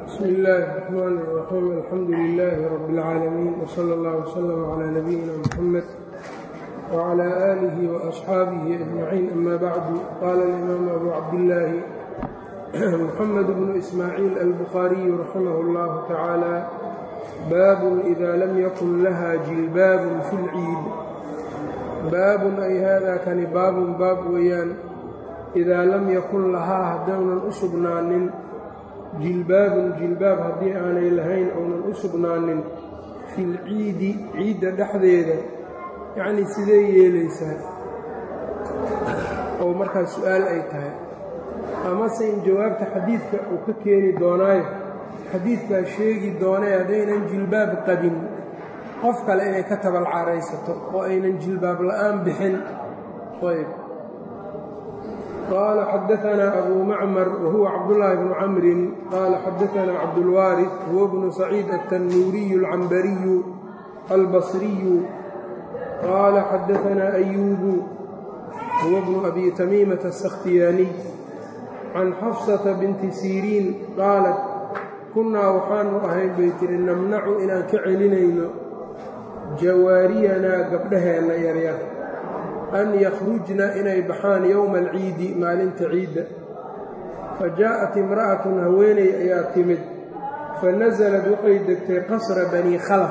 bsm illaahi الرxmaan الرaxiim alxamdu lilaahi rabi اlcaalamiin wslى اllah wslm clى nabiyina mxamed wclى aalihi وaصxaabihi ajmaciin ama bacdu qaala اlimaamu abu cabdillaahi muxamed bnu ismaaciil albukhaariyu raximah اllahu tacaala baabun ida lam yakun laha jilbaabun fi اlciid baabun ay hada kani baabun baab weeyaan idaa lam yakun lahaa haddaynan u sugnaanin jilbaabun jilbaab haddii aanay lahayn ounan u sugnaanin filciidi ciidda dhexdeeda yacnii sidee yeelaysaa oo markaas su-aal ay tahay amase in jawaabta xadiidka uu ka keeni doonaayo xadiidkaa sheegi doonay haddaynan jilbaab qabin qof kale inay ka tabalcaraysato oo aynan jilbaab la'aan bixin ayb qال xdثna أbو mcmر وهuو cبداللahi بن cمri qال xdثna cبدالوارث هو بن سعيid التنوuري العنbري البصري qال xdثna أyوب هو بن أbي تميمة السkhtiyاني عن xفصة بنت سيrيn qاaلت kunaa waxaanu ahayn bay tiri namnacu inaan ka celinayno jawaariyanaa gabdhaheenna yaryar an yakhrujna inay baxaan yowma alciidi maalinta ciidda fa jaa'at imra'atun haweeney ayaa timid fa nasalad waxay degtay qasra banii khalaf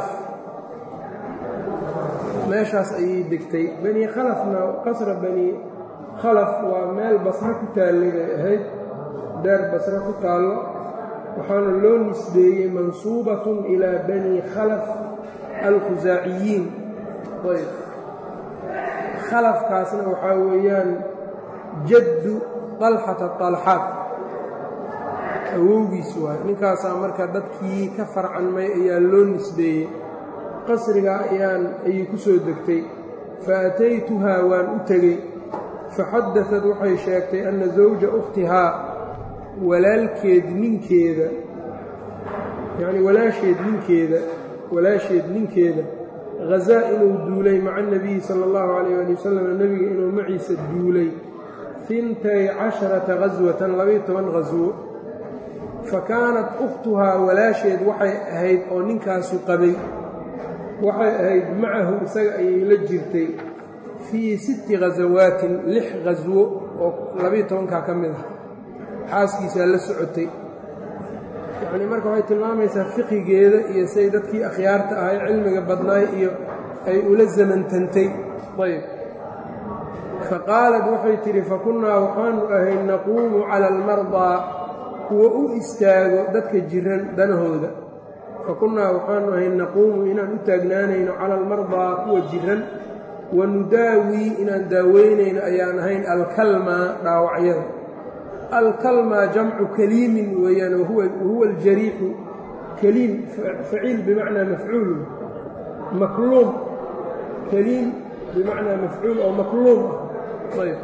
meeshaas ayay degtay banii khalafna qasra banii khalaf waa meel basro ku taallay bay ahayd daar basro ku taallo waxaana loo nisbeeyey mansuubatun ilaa banii khalaf alkhusaaciyiin ayb khalafkaasna waxaa weeyaan jaddu dalxata dalxaad awowgiis waayo ninkaasaa marka dadkii ka farcanmay ayaa loo nisbeeyey qasrigaa ayaan ayay ku soo degtay fa ataytuhaa waan u tegey faxadaad waxay sheegtay anna zawja ukhtihaa walaalkeed ninkeeda yacnii walaasheed ninkeeda walaasheed ninkeeda hazaa inuu duulay maca anabiyi sala allahu calayh ali wasalam nebiga inuu maciisa duulay hintay casharata ghaswatan labaiyo toban ghaswo fa kaanat ukhtuhaa walaasheed waxay ahayd oo ninkaasu qabay waxay ahayd macahu isaga ayay la jirtay fii sitti khasawaatin lix khaswo oo labaiyo tobankaa ka mid ah xaaskiisaa la socotay yacnii marka waxay tilmaamaysaa fiqigeeda iyo say dadkii akhyaarta ahay cilmiga badnaay iyo ay ula zamantantay ayb fa qaalat waxay tidhi fa kunnaa waxaanu ahay naquumu cala almardaa kuwa u istaago dadka jiran danahooda fa kunnaa waxaanu ahay naquumu inaan u taagnaanayno cala almardaa kuwa jiran wa nudaawii inaan daaweynayno ayaan ahayn alkalmaa dhaawacyada alkalma jamcu kaliimin weeyaan wahuwa aljariixu kaliim faciil bimacnaa mafcuul makluum kaliim bimacnaa mafcuul oo makluum ah ayb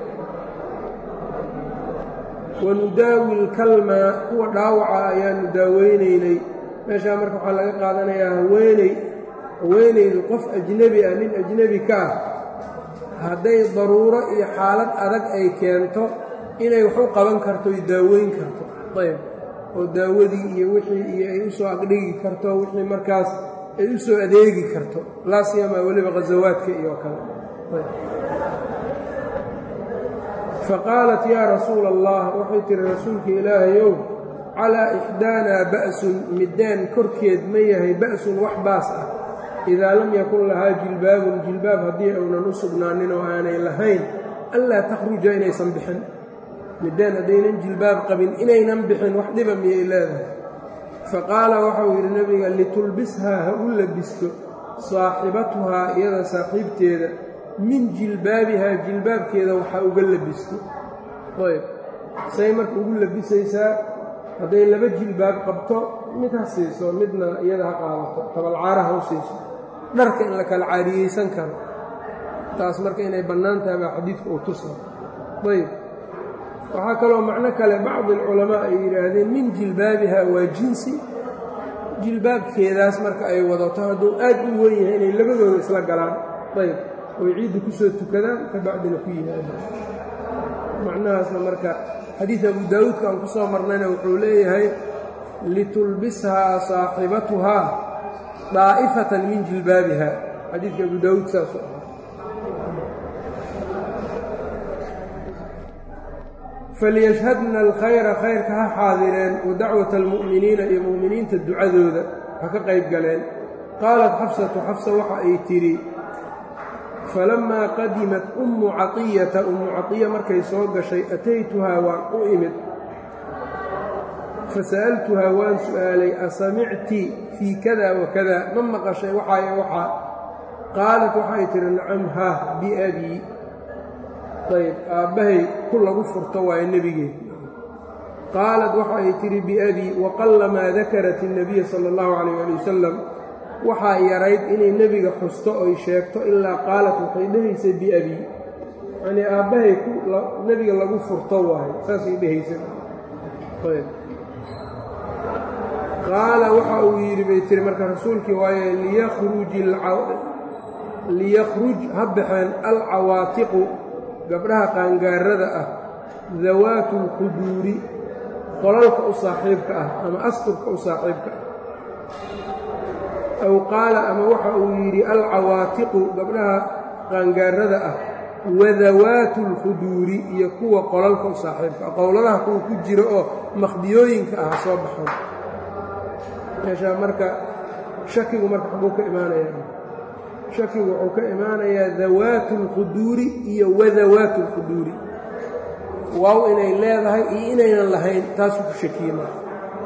wanudaawi lkalma kuwa dhaawaca ayaanu daaweynaynay meeshaa marka waxaa laga qaadanayaa haweeney haweenaydu qof ajnebi ah nin ajnebi ka ah hadday daruuro iyo xaalad adag ay keento inay wax u qaban karto y daaweyn karto ayb oo daawadii iyo wixii iyo ay u soo aqdhigi karto wixii markaas ay u soo adeegi karto laa siyamaa weliba khasawaadka iyo kale fa qaalat yaa rasuula allah waxay tihi rasuulka ilaahayow calaa ixdaanaa ba'sun middaan korkeed ma yahay ba'sun wax baas ah idaa lam yakun lahaa jilbaabun jilbaab haddii uunan u sugnaanin oo aanay lahayn anlaa takhruja inaysan bixin middaan haddaynan jilbaab qabin inaynan bixin wax dhiba miyay leedahay fa qaala waxau yidhi nebiga litulbishaa ha u labisto saaxibatuhaa iyada saaxiibteeda min jilbaabihaa jilbaabkeeda waxaa uga labisto ayb say marka ugu labisaysaa hadday laba jilbaab qabto mid ha siiso midna iyada ha qaadato tabalcaara ha u siiso dharka in la kala caariyeysan karo taas marka inay bannaan tahay baa xadiidka uu tusa ayb waxaa kaloo macno kale bacdi alculamaa ay yidhaahdeen min jilbaabiha waa jinsi jilbaabkeedaas marka ay wadato hadduu aad u wen yahay inay labadooda isla galaan ayb oy ciidda ku soo tukadaan ka bacdina ku yimaadaan macnahaasna marka xadiid abu daawuudka aan ku soo marnayna wuxuu leeyahay litulbishaa saaxibatuhaa daa'ifatan min jilbaabiha xadiidka abu daawuud saasu ahaa falyashhadna alkhayra khayrka ha xaadireen wa dacwata almu'miniina iyo mu'miniinta ducadooda ha ka qayb galeen qaalat xafsatu xafsa waxa ay tidhi falammaa qadimat ummu caطiyata ummu caطiya markay soo gashay ataytuhaa waan u imid fasa'altuhaa waan su'aalay asamicti fii kada wa kada ma maqashay waxaayo waxaa qaalat waxay tihi nacam haah biabii ayb aabbahay ku lagu furto waayo nebigeed qaalat waxa ay tidhi biabii waqallamaa dakarat الnabiya sala اllahu calayh ali wasalam waxaa yarayd inay nebiga xusto oy sheegto ilaa qaalat waxay dhehaysay biabii yacnii aabbahay nebiga lagu furto waayo saasay dhehaysa ayb qaala waxa uu yidhi bay tiri marka rasuulkii waaye liyakhruj ha baxeen alcawaatiqu gabdhaha qaangaarada ah dawaatu lquduuri qolalka u saaxiibka ah ama asturka u saaxiibka ah aw qaala ama waxa uu yidhi alcawaatiqu gabdhaha qaangaarada ah wadawaatu lquduuri iyo kuwa qolalka u saaxiibka ah qowladaha kuwa ku jira oo makhdiyooyinka ah soo baxan meeshaa marka shakigu marka xaguu ka imaanayaa shakigu wuxuu ka imaanayaa dawaatu اlquduuri iyo wadawaatu اlquduuri waaw inay leedahay iyo inaynan lahayn taasuu ku shakiye marka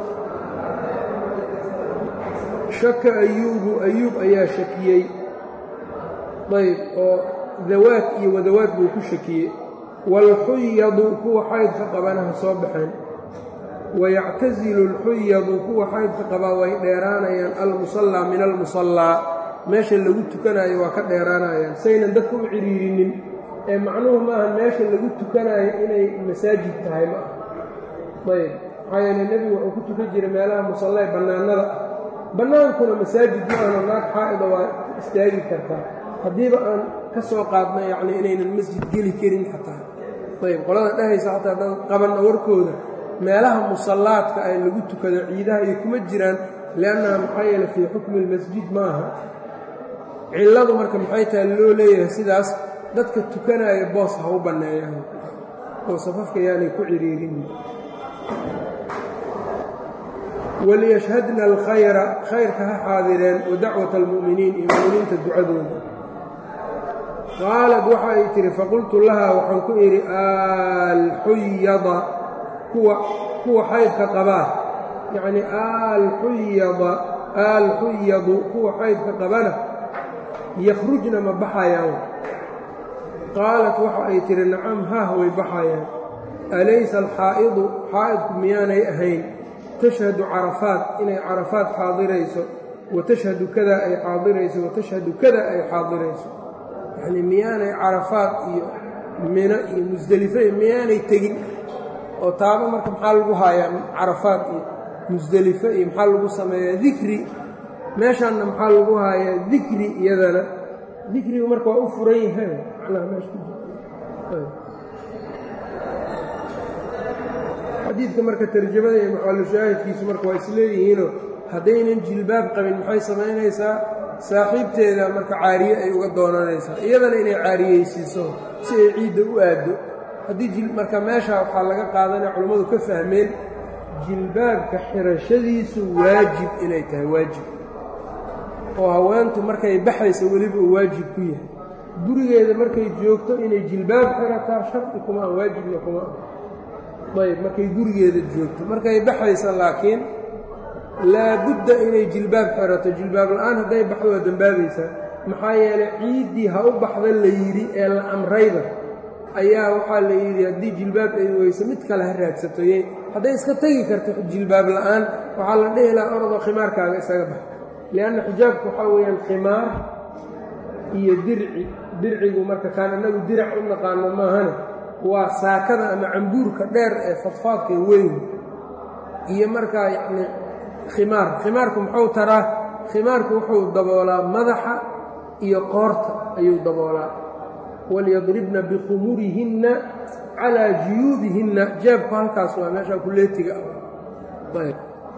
shaka ayuubu ayuub ayaa shakiyey ayb oo dawaad iyo wadawaad buu ku shakiyey wاlxuyadu kuwa xaydka qabanaha soo baxeen wayactasilu اlxuyadu kuwa xaydka qabaa way dheeraanayaan almusallaa min almusallaa meesha lagu tukanayo waa ka dheeraanayaan saynan dadka u cidhiirinin ee macnuhu maaha meesha lagu tukanayo inay masaajid tahay ma ah ayb maxaa yeele nebigu wuxuu ku tukan jiray meelaha musallae bannaanada ah bannaankuna masaajid ma ahno naag xaa'ida waa istaagi kartaa haddiiba aan ka soo qaadna yacni inaynan masjid geli karin xataa ayb qolada dhehaysa xataa haddaan qabanna warkooda meelaha musallaadka ay lagu tukado ciidaha iyo kuma jiraan liannaha maxaa yeele fii xukmi lmasjid ma aha cilladu marka maxay tahay loo leeyahay sidaas dadka tukanaya boos ha u banneeyaan oo safafka yaanay ku ciriirin waliyashhadna alkhayra khayrka ha xaadireen wa dacwata almu'miniin iyo mu'miniinta ducadooda qaalad waxa ay tihi faqultu lahaa waxaan ku idhi alxuyada kuwa kuwa xaydka qabaa yacnii alxuyada alxuyadu kuwa xaydka qabana yakhrujna ma baxayaan qaalat waxa ay tihi nacam haah way baxayaan alaysa alxaa'idu xaa'idku miyaanay ahayn tashhadu carafaat inay carafaat xaadirayso wa tashhadu kada ay xaadirayso wa tashhadu kada ay xaadirayso yacnii miyaanay carafaat iyo mino iyo musdelife miyaanay tegin oo taaba marka maxaa lagu haayaa carafaat iyo musdelife iyo maxaa lagu sameeyaa dikri meeshaanna maxaa lagu haayaa dikri iyadana dikrigu marka waa u furan yahay macnaha meesha ku jira xadiidka marka tarjamada iyo maxalushaahidkiisu marka waa isleeyihiinoo haddaynan jilbaab qabin maxay samaynaysaa saaxiibteeda marka caariye ay uga doonanaysaa iyadana inay caariyeysiiso si ay ciidda u aaddo haddii marka meesha waxaa laga qaadanaya culammadu ka fahmeen jilbaabka xirashadiisu waajib inay tahay waajib oo haweentu markay baxayso weliba uu waajib ku yahay gurigeeda markay joogto inay jilbaab xirataa shardi kuma ah waajibna kuma ah ayb markay gurigeeda joogto markay baxayso laakiin laabudda inay jilbaab xirato jilbaab la'aan hadday baxdo waa dembaabaysaa maxaa yeelay ciiddii ha u baxda la yidhi ee la amrayba ayaa waxaa la yidhi haddii jilbaab ay weyso mid kale ha raadsato y hadday iska tegi karto jilbaab la'aan waxaa la dhihi lahaa orodoo khimaarkaaga isaga bax lianna xijaabku waxaa weeyaan khimaar iyo dirci dircigu marka kaan annagu dirac u naqaano maahane waa saakada ama cambuurka dheer ee fadfaadka weyn iyo markaa yacni khimaar khimaarku muxuu taraa khimaarku wuxuu daboolaa madaxa iyo qoorta ayuu daboolaa walyadribna bikhumurihinna calaa juyuubihinna jeebku halkaas waa meeshaa kuleetiga ah ayb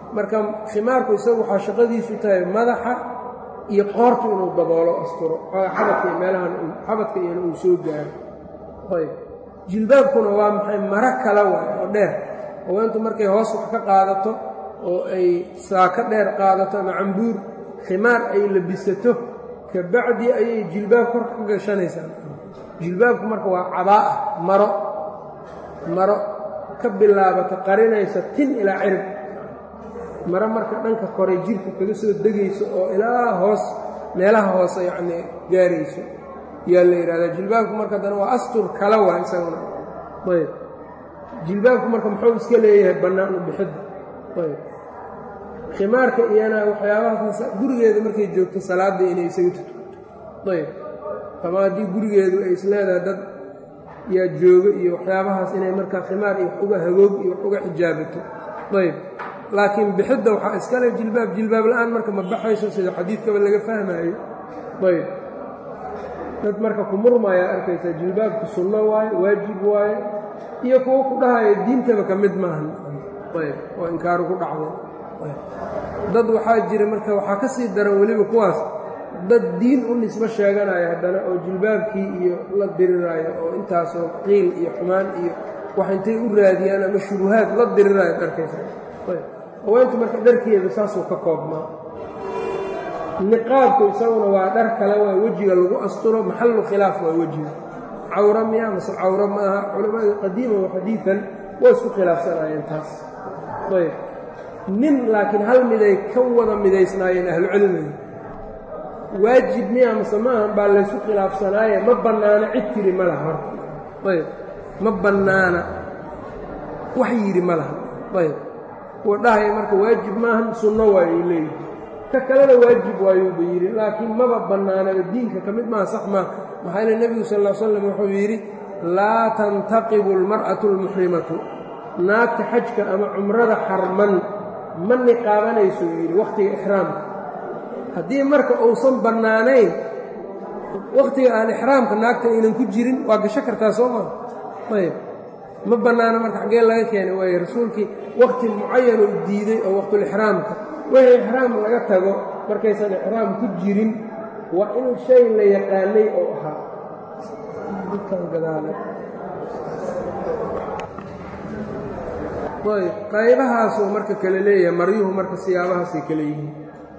marka khimaarku isagu waxaa shaqadiisu tahay madaxa iyo qoortu inuu daboolo asturo xabadka iyo meelahan xabadka iyona uu soo gaaro ayb jilbaabkuna waa maxay maro kale waay oo dheer haweentu markay hoos wax ka qaadato oo ay saako dheer qaadato ama cambuur khimaar ay labisato kabacdi ayay jilbaab kor ka gashanaysaa jilbaabku marka waa cabaa'a maro maro ka bilaabata qarinaysa tin ilaa cirib maro marka dhanka kore jirka kaga soo degayso oo ilaa hoos meelaha hoose yacnii gaarayso yaa la yidhahdaa jilbaabku marka haddana waa astur kala waa isaguna ayb jilbaabku marka muxuu iska leeyahay bannaan u bixidda ayb khimaarka iyana waxyaabahaas gurigeeda markay joogto salaadda inay isaga tututo ayb ama haddii gurigeedu ay isleedahay dad yaa jooga iyo waxyaabahaas inay markaa khimaar iyo wax uga hagoog iyo wax uga xijaabato ayb laakiin bixidda waxaa iskale jilbaab jilbaab la-aan marka ma baxayso sida xadiidkaba laga fahmaayo ayb dad marka ku murmayaa arkaysaa jilbaabku sunno waaye waajib waaye iyo kuwo ku dhahaya diintaba ka mid maahan ayb oo inkaaru ku dhacday dad waxaa jira marka waxaa ka sii daran weliba kuwaas dad diin u nisbo sheeganaya haddana oo jilbaabkii iyo la diriraayo oo intaasoo qiil iyo xumaan iyo wax intay u raadiyaan ama shubuhaad la diriraayo arkaysa haweentu marka dharkeeda saasuu ka koobmaa niqaabku isaguna waa dhar kale waa wejiga lagu asturo maxallu khilaaf waa wejiga cawra miya mase cawro ma aha culamada qadiiman wa xadiidan waa isku khilaafsanaayeen taas ayb nin laakiin hal miday ka wada midaysnaayeen ahlucilmiga waajib miya mase maahan baa laysu khilaafsanaaye ma bannaana cid tiri ma laha horta ayb ma bannaana wax yidhi ma laha ayb kuwa dhahaya marka waajib maahan sunno waayuu leeyihi ka kalena waajib waayuuba yidhi laakiin maba bannaanaba diinka ka mid maaha sax maa maxaa yeele nebigu sal ll slam wuxuu yidhi laa tantaqibu almar'atu almuxrimatu naagta xajka ama cumrada xarman ma niqaabanayso yidhi wakhtiga ixraamka haddii marka uusan bannaanayn wakhtiga aan ixraamka naagta aynan ku jirin waa gasho kartaa soo maa ayb ma bannaano marka xaggee laga keenay waaye rasuulkii wakhti mucayan uu diiday oo waqtulixraamka wixii ixraam laga tago markaysan ixraam ku jirin waa in shay la yaqaanay oo ahaa ayb qaybahaasuu marka kale leeyahay maryuhu marka siyaabahaasay kale yihiin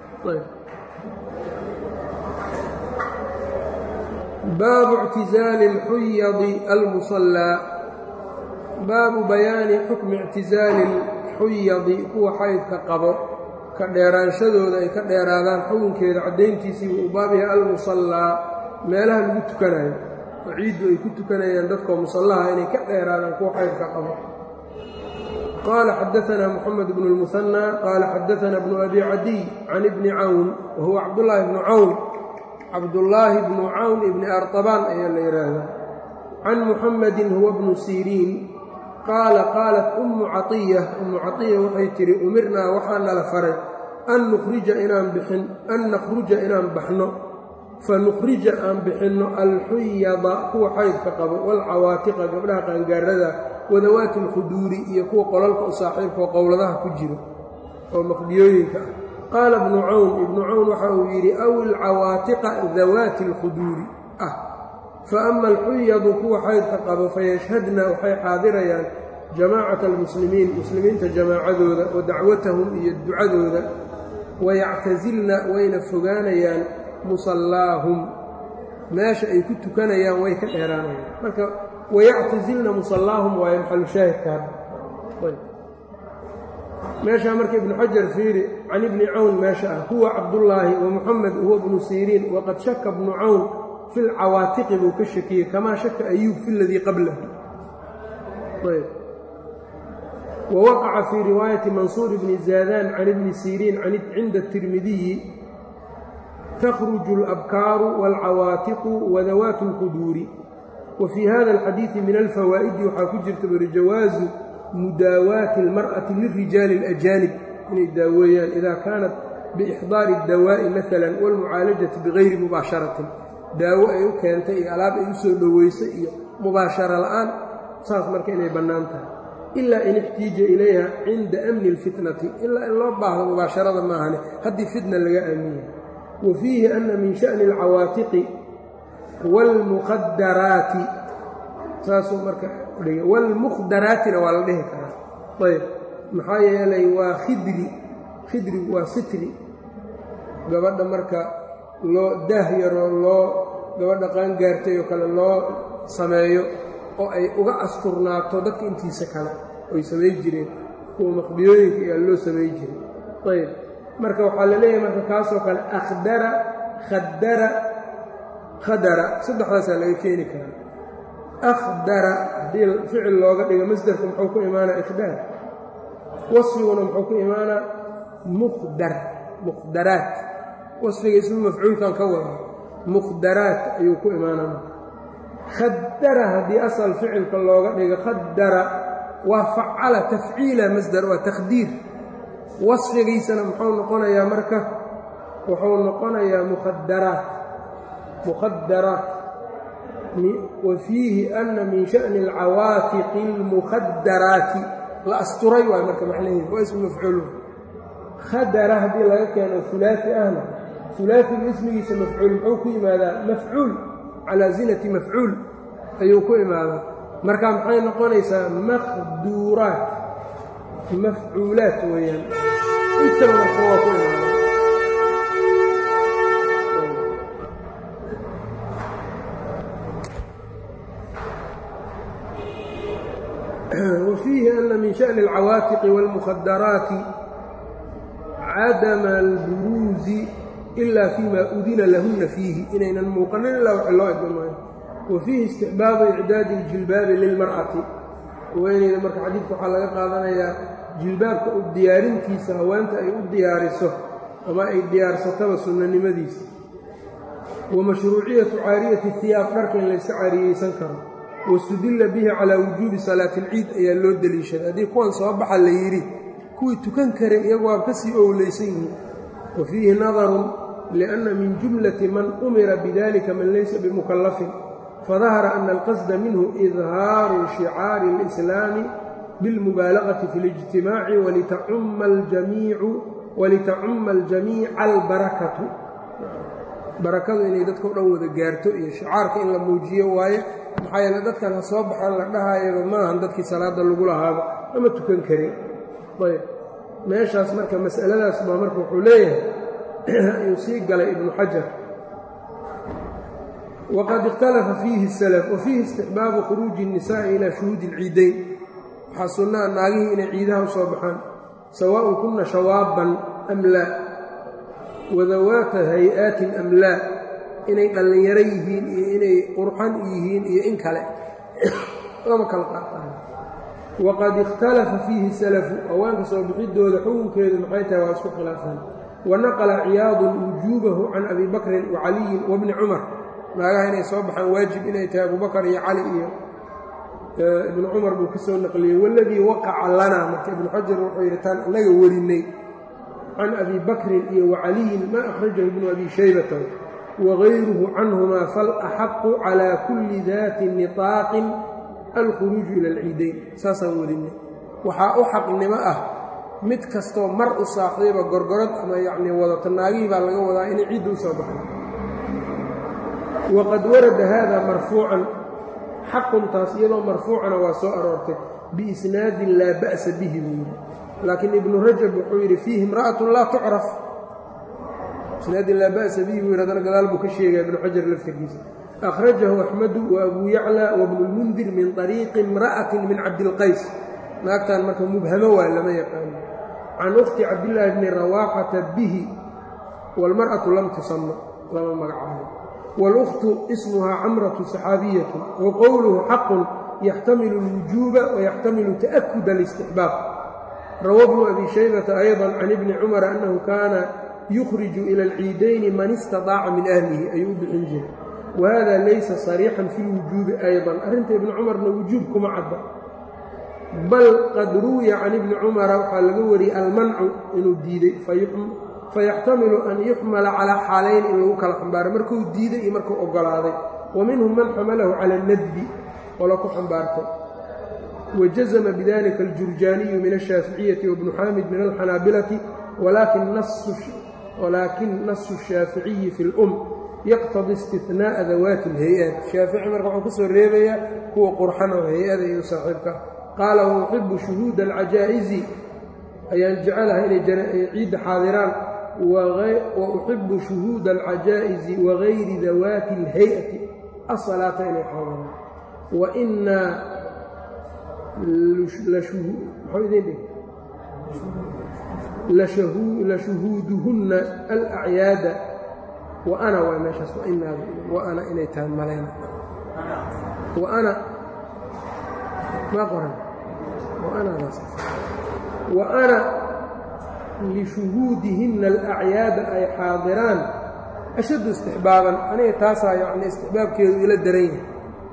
baabu اctizaali اlxuyadi almusallaa baabu bayaani xukmi ictizaali اlxuyadi kuwa xaydka qabo ka dheeraanshadooda ay ka dheeraadaan xukunkeeda caddayntiisii uu baab yahay almusallaa meelaha lagu tukanayo oo ciiddu ay ku tukanayaan dadkoo musallaha inay ka dheeraadaan kuwa xaydka qabo qaala xadaanaa moxamed bnu اlmuhanى qaala xadaanaa bnu abi cadiy can ibni cawn wa huwa cabdullaahi bnu cawn cabdullaahi bnu cawn ibni artabaan ayaa la yidhaahdaa can muxamedin huwa bnu siriin qaala qaalat ummu caiya ummu caiya waxay tidhi umirnaa waxaa nala faray an nukhrija inaan bixin an nakhruja inaan baxno fa nukhrija aan bixinno alxuyada kuwa xaydka qabo waalcawaatiqa gabdhaha qaangaarada wadawaati alkhuduuri iyo kuwa qolalka u saaxiibkaoo qowladaha ku jiro oo maqdiyooyinka ah qaala ibnu cawn ibnu cawn waxa uu yidhi aw ilcawaatiqa dawaati alkhuduuri ah fa ama alxuyadu kuwa xaydka qabo fayashhadna waxay xaadirayaan jamaacata almuslimiin muslimiinta jamaacadooda wa dacwatahum iyo ducadooda wayactasilna wayna fogaanayaan musallaahum meesha ay ku tukanayaan way ka dheeraanayaan marka wayactasilna musallaahum waayo maxalu shaahidka meeshaa marka ibnu xajar fiiri can ibni cawn meesha ah huwa cabdullaahi wa muxamed huwa bnu siriin waqad shaka bnu cawn fi lcawaatiqi buu ka shakiyey kamaa shaka ayuub fi ladii qablahu wawaqaca fii riwaayati mansuur bni zaadaan can ibni siriin cinda الtirmidiyi takhruju اlabkaaru wاlcawaatiqu wadawaatu اlquduuri wa fii hada alxadiidi min alfawaa'idi waxaa ku jirta buri jawaazu mudaawaati اlmar'ati lirijaali اlajaanib inay daaweeyaan ida kaanat biixdaari اdawaa'i maala wاlmucaalajati bigayri mubaasharatin daawo ay u keentay iyo alaab ay u soo dhoweysay iyo mubaasharo la'aan saas marka inay bannaan tahay ilaa in ixtiija ilayha cinda amni اlfitnati ilaa in loo baahdo mubaasharada maahane haddii fitna laga aaminya wa fiihi ana min sha'ni اlcawaatiqi wاlmuqadaraati saasuu marka dhigay wاlmuqdaraatina waa la dhihi karaa ayb maxaa yeelay waa khidri khidrigu waa sitri gabadha marka loo daah yaroo loo gabadha qaangaartay oo kale loo sameeyo oo ay uga asturnaato dadka intiisa kale oy samay jireen kuwa maqbiyooyinka iyaa loo samay jiray ayb marka waxaa la leeyahay marka kaasoo kale akhdara khadara khadara saddexdaasaa laga keeni karaa akhdara haddii ficil looga dhigo masderka muxuu ku imaanaa ikhdaar wasfiguna muxuu ku imaanaa muqdar muqdaraat wasfiga ismu mafcuulkan ka wada muqdaraat ayuu ku imaanaa khadara haddii asal ficilka looga dhigo khadara waa facala tafciila masdar waa takhdiir wasfigiisana muxuu noqonayaa marka wuxuu noqonayaa mukhadaraat mukhadaraat wa fiihi ana min sha'ni alcawaatiqi اlmukhadaraati la asturay waay marka macnaheedu waa ismu mafcuul khadara haddii laga keeno ulaai ahna ulaaiga ismigiisa mafcuul muxuu ku yimaadaa mafcuul calaa zinati mafcuul ayuu ku imaadaa marka maxay noqonaysaa makhduuraat mafcuulaat weeyaan intaba marka waa ku imaada wa fiihi ana min sha'ni alcawaatiqi wاlmukhadaraati cadama alburuuzi ila fima udina lahuna fiihi inaynan muuqanin ilaa wax loo idin maayo wa fiihi istixbaabu icdaadi اljilbaabi lilmar'ati haweeneyda marka xadiidka waxaa laga qaadanayaa jilbaabka u diyaarintiisa haweenta ay u diyaariso ama ay diyaarsataba sunnanimadiisa wa mashruuciyatu caariyati hiyaab dharka in layska caariyeysan karo wastudilla bihi calaa wujuubi salaati alciid ayaa loo deliishaday haddii kuwan soo baxa la yidhi kuwii tukan karay iyagu waa ka sii owleysan yihiin wa fiihi nadarun lianna min jumlati man umira bidalika man laysa bimukallafin fadahara ana alqasda minhu idhaaru shicaari اlislaami bilmubaalagati fi اlijtimaaci walitacumma aljamiica albarakatu barakadu inay dadka o dhan wada gaarto iyo shicaarka in la muujiyo waaye maxaa yeele dadkan ha soo baxaan la dhahayaba maahan dadkii salaadda lagu lahaaba ama tukan karin ayb meeshaas marka mas'aladaas baa marka wuxuu leeyahay ayuu sii galay ibnu xajar waqad ikhtalafa fiihi salaf wa fiihi istixbaabu khuruuji الnisaa'i ilaa shuhuudi اlciidayn waxaa sunnaa naagihii inay ciidaha u soo baxaan sawaaءun kunna shawaaban am laa wadawaata hay-aatin am laa inay dhallinyaro yihiin iyo inay qurxan yihiin iyo in kale lama kala qaaqaan waqad ikhtalafa fiihi salafu hawaanka soo bixidooda xukunkeedu maxay tahay waa isku khilaafaan wa naqala ciyaadun wujuubahu can abi bakrin wa caliyin wabni cumar naagaha inay soo baxaan waajib inay tahay abubakar iyo cali iyo ibnu cumar buu ka soo naqliyey waladii waqaca lanaa marka ibnu xajar wuxuu yidhi taan annaga werinay can abi bakrin iyo wa caliyin maa akhrajahu ibnu abi shaybata wagayruhu canhumaa falaxaqu calaa kulli daati niطaaqin alkhuruuju ila alciidayn saasaan werinay waxaa u xaqnimo ah mid kastoo mar u saaxiiba gorgorad ama yacnii wadato naagihii baa laga wadaa inay ciidda u soo baxay waqad warada haada marfuucan xaquntaas iyadoo marfuucana waa soo aroortay biisnaadin laa ba'sa bihi buu yidhi laakiin ibnu rajab wuxuu yidhi fiihi imra'atun laa tucraf isnaadin laa ba'sa bihi buu yidhi haddana gadaal buu ka sheegaya ibnu xajar laftirkiisa akhrajahu axmedu wa abuu yaclى wabnu lmundir min طariiqi imra'atin min cabdilqays naagtan marka mubhamo waa lama yaqaano can ukhti cabdillaahi bni rawaaxata bihi wاlmar'atu lam tusama lama magacaabo wاlأkhtu ismuhaa camratu saxaabiyatu wa qowluhu xaqun yaxtamilu اlwujuuba wayaxtamilu ta'akud اlاstixbaab rawa bnu abi shaybata ayضa can ibni cumara annahu kaana yukhriju ila اlciidayni man istaطaaca min ahlihi ayuu u bixin jiray wahada laysa sariixan fi lwujuubi ayضa arrinta ibni cumarna wujuub kuma cadda bal qad ruwiya can ibni cumara waxaa laga wariyey almancu inuu diiday fayaxtamilu an yuxmala calaa xaalayn in lagu kala xambaaro markuu diiday iyo markuu oggolaaday wa minhum man xamalahu cala اnadbi qolo ku xambaartay wajazma bidalika aljurjaaniyu min ashaaficiyati wabnu xaamid min alxanaabilati walaakin nasu الshaaficiyi fi اlum yaqtadi istinaءa dawaati اlhay-at shaafici marka wuxuu kusoo reebayaa kuwa qurxan oo hay-ada iyo saaxiibka qaala wauxibu shuhuuda alcajaa'izi ayaan jecelahay inay ciidda xaadiraan wa uxibu shuhuuda alcajaa'izi wagayri dawaati اlhay-ati asalaata inay xaadiraan wainaa lashuhuuduhunna alacyaada wa ana waa meeshaas wa ana inay tahay malayna wa ana maa qoran wa ana lishuhuudihinna alacyaada ay xaadiraan ashaddu istixbaaban aniga taasaa yacni istixbaabkeedu ila daran yahay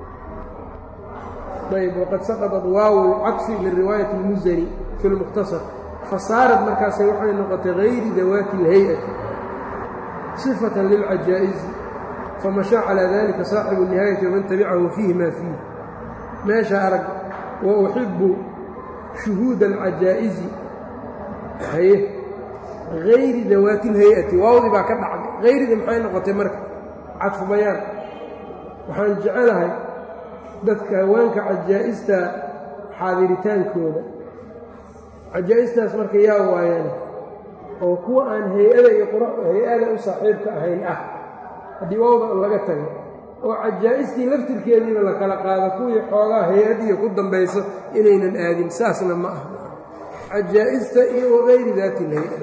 ayb waqad saqadat waawu lcadfi min riwaayati اlmusani fi lmukhtasar fasaarad markaase waxay noqotay gayri dawaati اlhay-ati sifatan lilcajaa'izi famashaa calaa dalika saaxibu الnihaayati waman tabicahu fiihi maa fiih meesha arag wa uxibu shuhuuda alcajaa'izi haye gayri dawaati اlhay-ati waawdii baa ka dhacday hayridii maxay noqotay marka cadfu bayaan waxaan jecelahay dadka haweenka cajaa'ista xaadiritaankooda cajaa'istaas marka yaa waayaan oo kuwa aan hay-ada iyo hay-ada u saaxiibka ahayn ah haddii waawda laga tago oo cajaa'istii laftirkeediiba la kala qaado kuwii xoogaa hay-adiya ku dambayso inaynan aadin saasna ma aha cajaa'ista iyo wagayri daati lhay-ada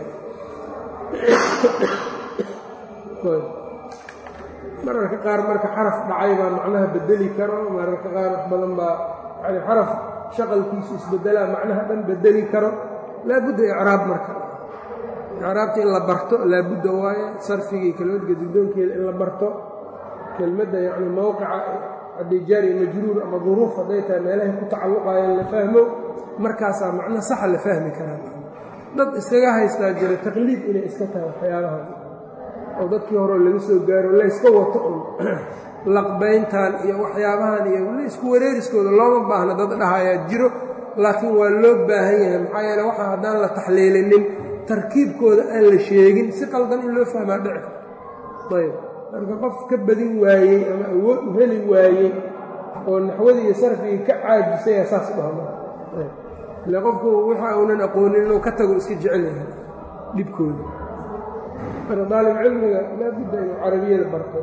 mararka qaar marka xaraf dhacay baa macnaha bedeli karo mararka qaar wax badan baa yani xaraf shaqalkiisu isbedelaa macnaha dhan bedeli karo laabudda icraab marka icraabta in la barto laabudda waaye sarfigii kelmadka dugdoonkeeda in la barto kelmadda yacni mowqica hadday jaari majruur ama duruuf hadday tahay meelahay ku tacalluqaayeen la fahmo markaasaa macno saxa la fahmi karaa dad iskaga haystaa jira taqliid inay iska tahay waxyaabahaas oo dadkii hore laga soo gaaro layska wato un laqbayntan iyo waxyaabahan iyo isku wareeriskooda looma baahna dad dhahayaa jiro laakiin waa loo baahan yahay maxaa yeele waxa haddaan la taxliilinin tarkiibkooda aan la sheegin si qaldan in loo fahmaa dhici karto ayb marka qof ka badin waayey ama awood u heli waayey oo naxwadii iyo sarfigii ka caajisaya saas dhahma ile qofku waxa uunan aqoonin inuu ka tago iska jecel yahay dhibkooda marka daalib cilmiga laabudda inuu carabiyada barto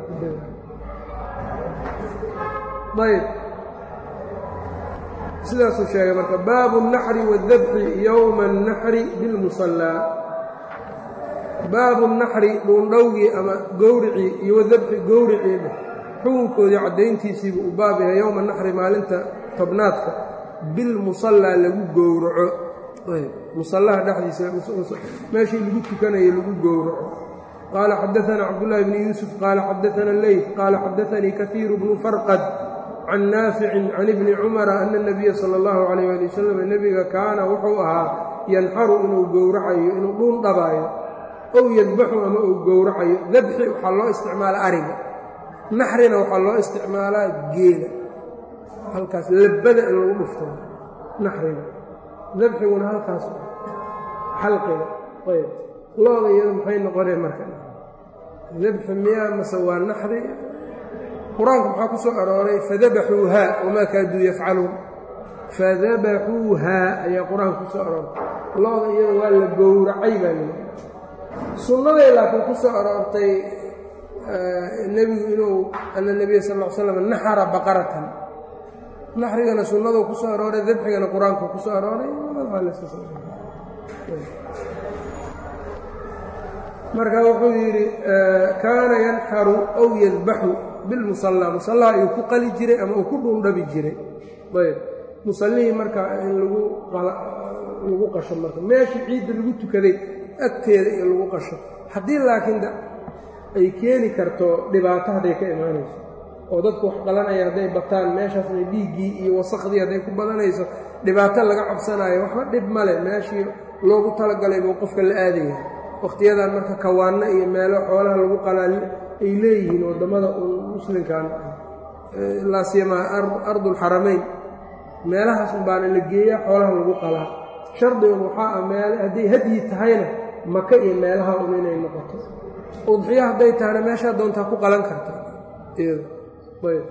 ayb sidaasuu sheegay marka baabu الnaxri wاdabxi yowma الnaxri biاlmusallaa baabu الnaxri dhuundhowgii ama gowricii iyo wadabxi gowricii dheh xukunkoodii caddayntiisiibu u baab yahay yowma naxri maalinta tobnaadka bilmusallaa lagu gowraco musallaha dhexdiisa meeshii lagu tukanayo lagu gowraco qaala xadaثana cabdالlahi bni yuusuf qaala xadaثana leyf qaala xadaثanii kahiiru bnu farqad can naaficin can ibni cumara ana الnabiya salى اllahu عalayh ali wasalam nebiga kaana wuxuu ahaa yanxaru inuu gowracayo inuu dhuun dhabaayo ow yadbaxu ama uu gowracayo dabxi waxaa loo isticmaala ariga naxrina waxaa loo isticmaalaa geela halkaas labada in lagu dhufto naxriga dabxiguna halkaas xalqiga ayb looda iyada maxay noqonee marka dabxi miyaa mase waa naxri qur-aanku maxaa ku soo arooray fadabaxuuhaa wamaa kaaduu yafcaluun fadabaxuuhaa ayaa qur-aanka ku soo arooray looda iyada waa la gowracay baa yidhi sunnaday laakiin ku soo aroortay nebigu inuu ana nebiya sal l slam naxara baqaratan naxrigana sunnadu ku soo arooray dabxigana qur-aanku ku soo arooray marka wuxuu yidhi kaana yanxaru aw yadbaxu bilmusallaa musallaha ayuu ku qali jiray ama uu ku dhuundhabi jiray ayb musallihii marka in lagu lagu qasho marka meeshii ciidda lagu tukaday agteeda iyo lagu qasho haddii laakiin ay keeni karto dhibaato hadday ka imaanayso oo dadku wax qalanaya hadday bataan meeshaasna dhiiggii iyo wasakhdii hadday ku badanayso dhibaato laga cabsanaayo waxba dhib male meeshii loogu talagalay buu qofka la aadaya wakhtiyadan marka kawaanno iyo meelo xoolaha lagu qalaa ay leeyihiin waddamada muslimkan laasiyamaa ardulxaramayn meelahaas unbaana la geeyaa xoolaha lagu qalaa shardigan waxaa ah meel hadday hadyi tahayna maka iyo meelaha un inay noqoto udxiyo hadday tahana meeshaa doontaa ku qalan karta ayb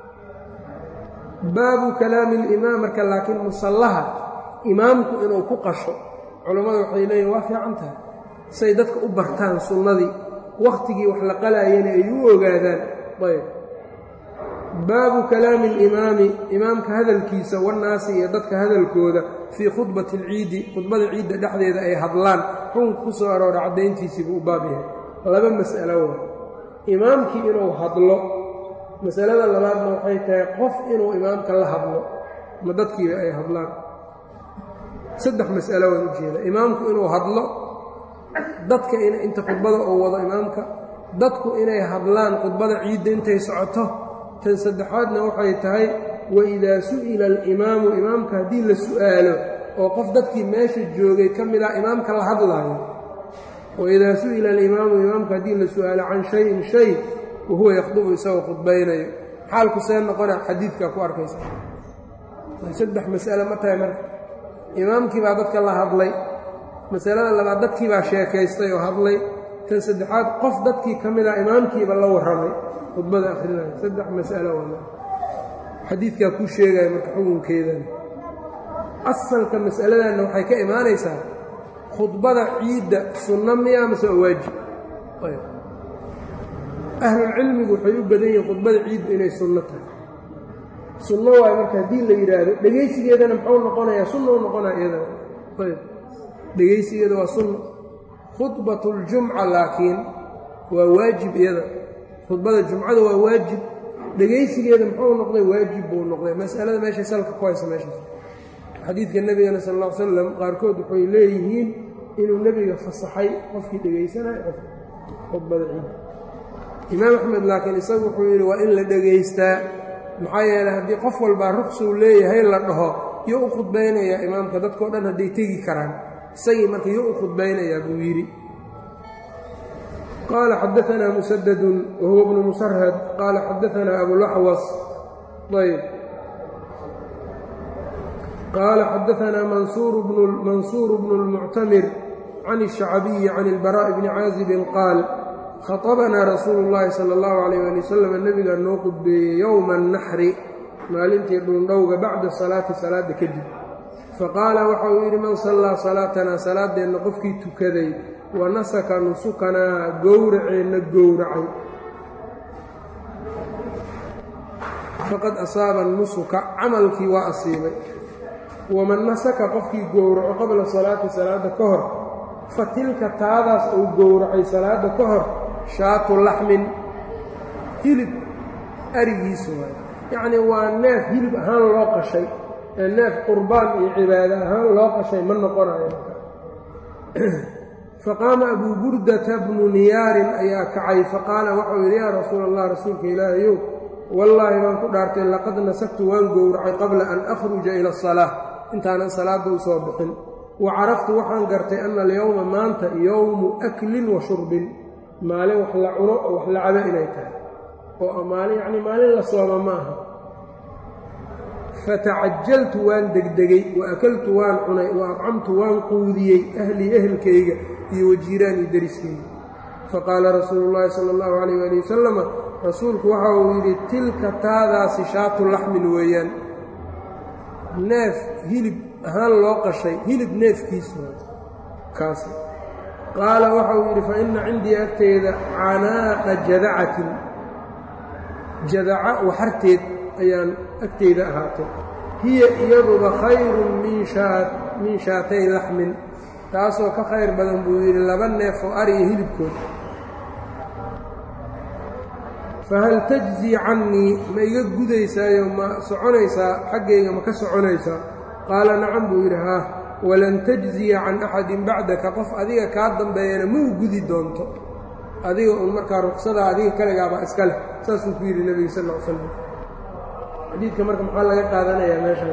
baabu kalaami alimaam marka laakiin musallaha imaamku inuu ku qasho culammadu waxay leeyihin waa fiican tahay say dadka u bartaan sunnadii wakhtigii wax la qalaayana ay u ogaadaan ayb baabu kalaami alimaami imaamka hadalkiisa wannaasi iyo dadka hadalkooda fii khudbati alciidi khudbada ciidda dhexdeeda ay hadlaan xukunka ku soo aroora caddayntiisii buu u baab yahay laba mas'alo waa imaamkii inuu hadlo masalada labaadna waxay tahay qof inuu imaamka la hadlo ma dadkiiba ay hadlaan saddex mas'alo waan ujeeda imaamku inuu hadlo dadka inta khudbada uu wado imaamka dadku inay hadlaan khudbada ciidda intay socoto tan saddexaadna waxay tahay waidaa su'ila alimaamu imaamka haddii la su'aalo oo qof dadkii meesha joogay ka mid ah imaamka la hadlaayo waidaa su'ila alimaamu imaamka haddii la su'aalo can shayin shay wahuwa yakhdubu isagoo khudbaynayo xaalku see noqona xadiidkaa ku arkaysa saddex mas'ale ma tahay marka imaamkii baa dadka la hadlay masalada labaad dadkii baa sheekaystay oo hadlay tan saddexaad qof dadkii ka mid ah imaamkiiba la warramay khudbada akhrinaya saddex mas'alo waa xadiidkaa kuu sheegaya marka xukunkeedan asalka mas'aladanna waxay ka imaanaysaa khudbada ciidda sunno miya mase waa waajib ahlulcilmigu waxay u badan yihiin khudbada ciiddu inay sunno tahay sunno waayo marka haddii la yidhaahdo dhegaysigeedana muxuu noqonayaa sunna u noqonaya iyadana ayb dhegaysigeeda waa sunna khudbatu ljumca laakiin waa waajib iyada khudbada jumcada waa waajib dhegaysigeeda muxuu noqday waajib buu noqday masalada meeshay salka ku haysa meeshaas xadiidka nebigana sal alla ly slam qaarkood waxay leeyihiin inuu nebiga fasaxay qofkii dhegaysanayo qof khudbada ciid imaam axmed laakiin isagu wuxuu yidhi waa in la dhegaystaa maxaa yeeley haddii qof walbaa ruqsuu leeyahay la dhaho yo u khudbaynayaa imaamka dadkao dhan hadday tegi karaan isagii marka yo u khudbaynayaa buu yidhi qaala xadaanaa musadadun wa huwa bnu musarhad qaala xadaanaa abulaxwas ayb qaala xadaanaa mansuur bnu اlmuctamir can الshacbiyi can اlbaraaءi bni caazibin qaal khaطabanaa rasuulu اllahi salى اllahu alayh ali wasalam nebigaa noo qudbeeyey yowma annaxri maalintii dhuundhowga bacda salaati salaadda kadib faqaala waxa uu yidhi man sallaa salaatanaa salaaddeenna qofkii tukaday wa nasaka nusukanaa gowraceenna gowracay faqad asaaba nusuka camalkii waa asiibay waman nasaka qofkii gowraco qabla salaati salaadda ka hor fa tilka taadaas uu gowracay salaadda ka hor shaatu laxmin hilib arigiisu waay yacnii waa neef hilib ahaan loo qashay ee neef qurbaan iyo cibaado ahaan loo qashay ma noqonayo faqaama abuu burdata bnu niyaarin ayaa kacay faqaala waxau yidhi yaa rasuula allah rasuulka ilaahayow wallaahi baan ku dhaartay laqad nasagtu waan gowracay qabla an akhruja ila asalaa intaanan salaadda u soo bixin wa caraftu waxaan gartay ana alyowma maanta yowmu aklin wa shurbin maalin wax la cuno oo wax la cabo inay tahay oo maalin yacni maalin la sooma ma aha fatacajaltu waan degdegay wa akaltu waan cunay wa acamtu waan quudiyey ahlii ehelkayga iyo wajiiraanii deriskayga faqaala rasuulu llaahi sala allahu calayh waali wasalama rasuulku waxa uu yidhi tilka taadaasi shaatu laxmin weeyaan neef hilib ahaan loo qashay hilib neefkiisu kaas qaala waxa uu yidhi fa inna cindii agteyda canaaqa jadacatin jadaca waxarteed ayaan agteyda ahaatay hiya iyaduba khayrun min shaatay laxmin taasoo ka khayr badan buu yidhi laba neef oo ariya hilibkood fahal tajzii cannii ma iga gudaysaayo ma soconaysaa xaggayga ma ka soconaysaa qaala nacam buu yidhi haa walan tajziya can axadin bacdaka qof adiga kaa dambeeyana ma u gudi doonto adiga uun markaa ruqsadaa adiga kaligaabaa iska leh saasuu ku yidhi nebiga sal l slam xadiidka marka maxaa laga qaadanayaa meeshan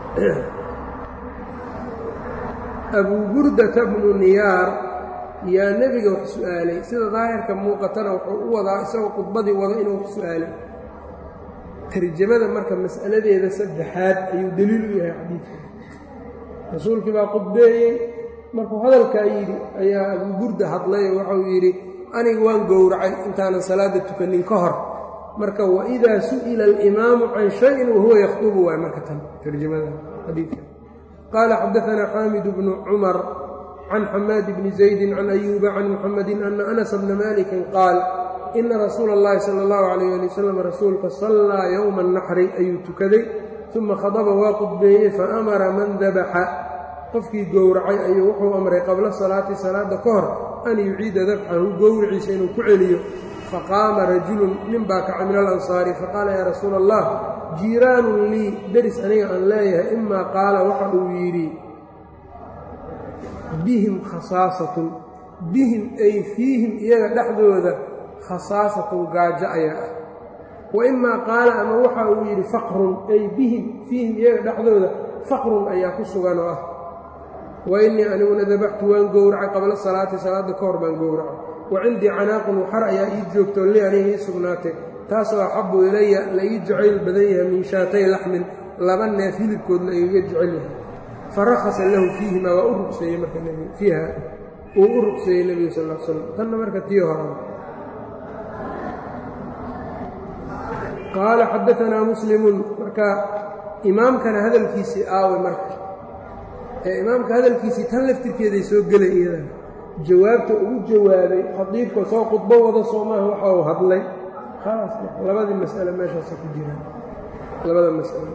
abuu burdata bnu niyaar yaa nebiga wax su'aalay sida daahirka muuqatana wuxuu u wadaa isagoo khudbadii wado inuu wax su'aalay tarjamada marka mas'aladeeda saddexaad ayuu deliil u yahay xadiidka rasuulkii baa qudbeeyey markuu hadalkaa yidhi ayaa abuuburda hadlay oo waxau yidhi aniga waan gowracay intaanan salaadda tukanin ka hor marka waidaa su'ila alimaamu can shayin wahuwa yakhdubu waay marka tan tarjamada xadiidka qaala xadaanaa xaamid bnu cumar can xamaad bni zaydin can ayuuba can muxamedin ana anas bna malikin qaal ina rasuula اllahi sala اllahu calayh ali wasalam rasuulka sallaa yowma annaxri ayuu tukaday uma khadaba waa qudbeeyey faamara man dabaxa qofkii gowracay ayuu wuxuu amray qabla salaati salaadda ka hor an yuciida dabxahu gowriciisa inuu ku celiyo faqaama rajulun nin baa kaca min alansaari faqaala yaa rasuula allah jiiraanun lii deris aniga aan leeyahay imaa qaala waxa uu yidhi bihim khasaasatun bihim ay fiihim iyaga dhexdooda khasaasatun gaajo ayaa ah wa imaa qaala ama waxa uu yidhi faqrun ay bihim fiihim iyaga dhexdooda faqrun ayaa ku sugan oo ah wa innii aniguna dabaxtu waan gowracay qabla salaati salaadda ka hor baan gowracay wa cindii canaaqun waxar ayaa ii joogtoo li aniga ii sugnaatay taasoo axabbu ilaya la ii jacayl badan yahay min shaatay laxmin laba neef hilibkood la igaga jecel yahay farakhasa lahu fiihima waa u rugseeyey marka nbigu fiiha uu u rugseeyey nebiga sal l slam tanna marka tii horaba qaala xadaanaa muslimun marka imaamkana hadalkiisii aawe marka ee imaamka hadalkiisii tan laftirkeeday soo gelay iyadana jawaabta ugu jawaabay khadiibka soo khudbo wada soo maaha waxa uu hadlay khalaas labadii mas'ale meeshaasa ku jiraan labada mas'alo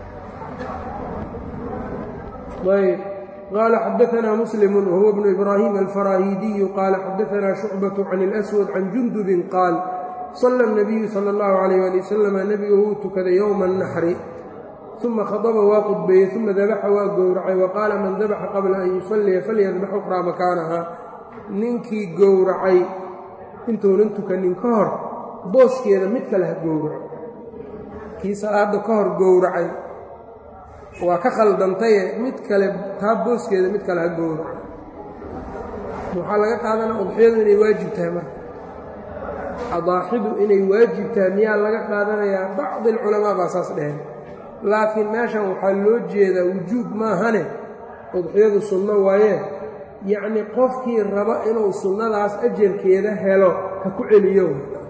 ayb qaala xadaanaa muslimu wahuwa bnu ibraahim alfaraahiidiyu qaala xadaanaa shucbatu can اlaswad can jundubin qaal sala اnabiyu sala اllahu calayh ali wasalama nebigu wuu tukaday yowma annaxri uma khadaba waa qudbeeyey uma dabaxa waa gowracay wa qaala man dabaxa qabla an yusalliya falyadbax uqraa makaanaha ninkii gowracay intuunan tukanin ka hor booskeeda mid kale ha gowraco kii salaadda ka hor gowracay waa ka khaldantaye mid kale taa booskeeda mid kale ha gowraco waxaa laga qaadanaa udxiyadu inay waajib tahay marka adaaxidu inay waajib tahay miyaa laga qaadanayaa bacdi alculamaa baa saas dheheen laakiin meeshan waxaa loo jeedaa wujuub maahane udxiyadu sunno waaye yacnii qofkii raba inuu sunnadaas ajarkeeda helo ha ku celiyo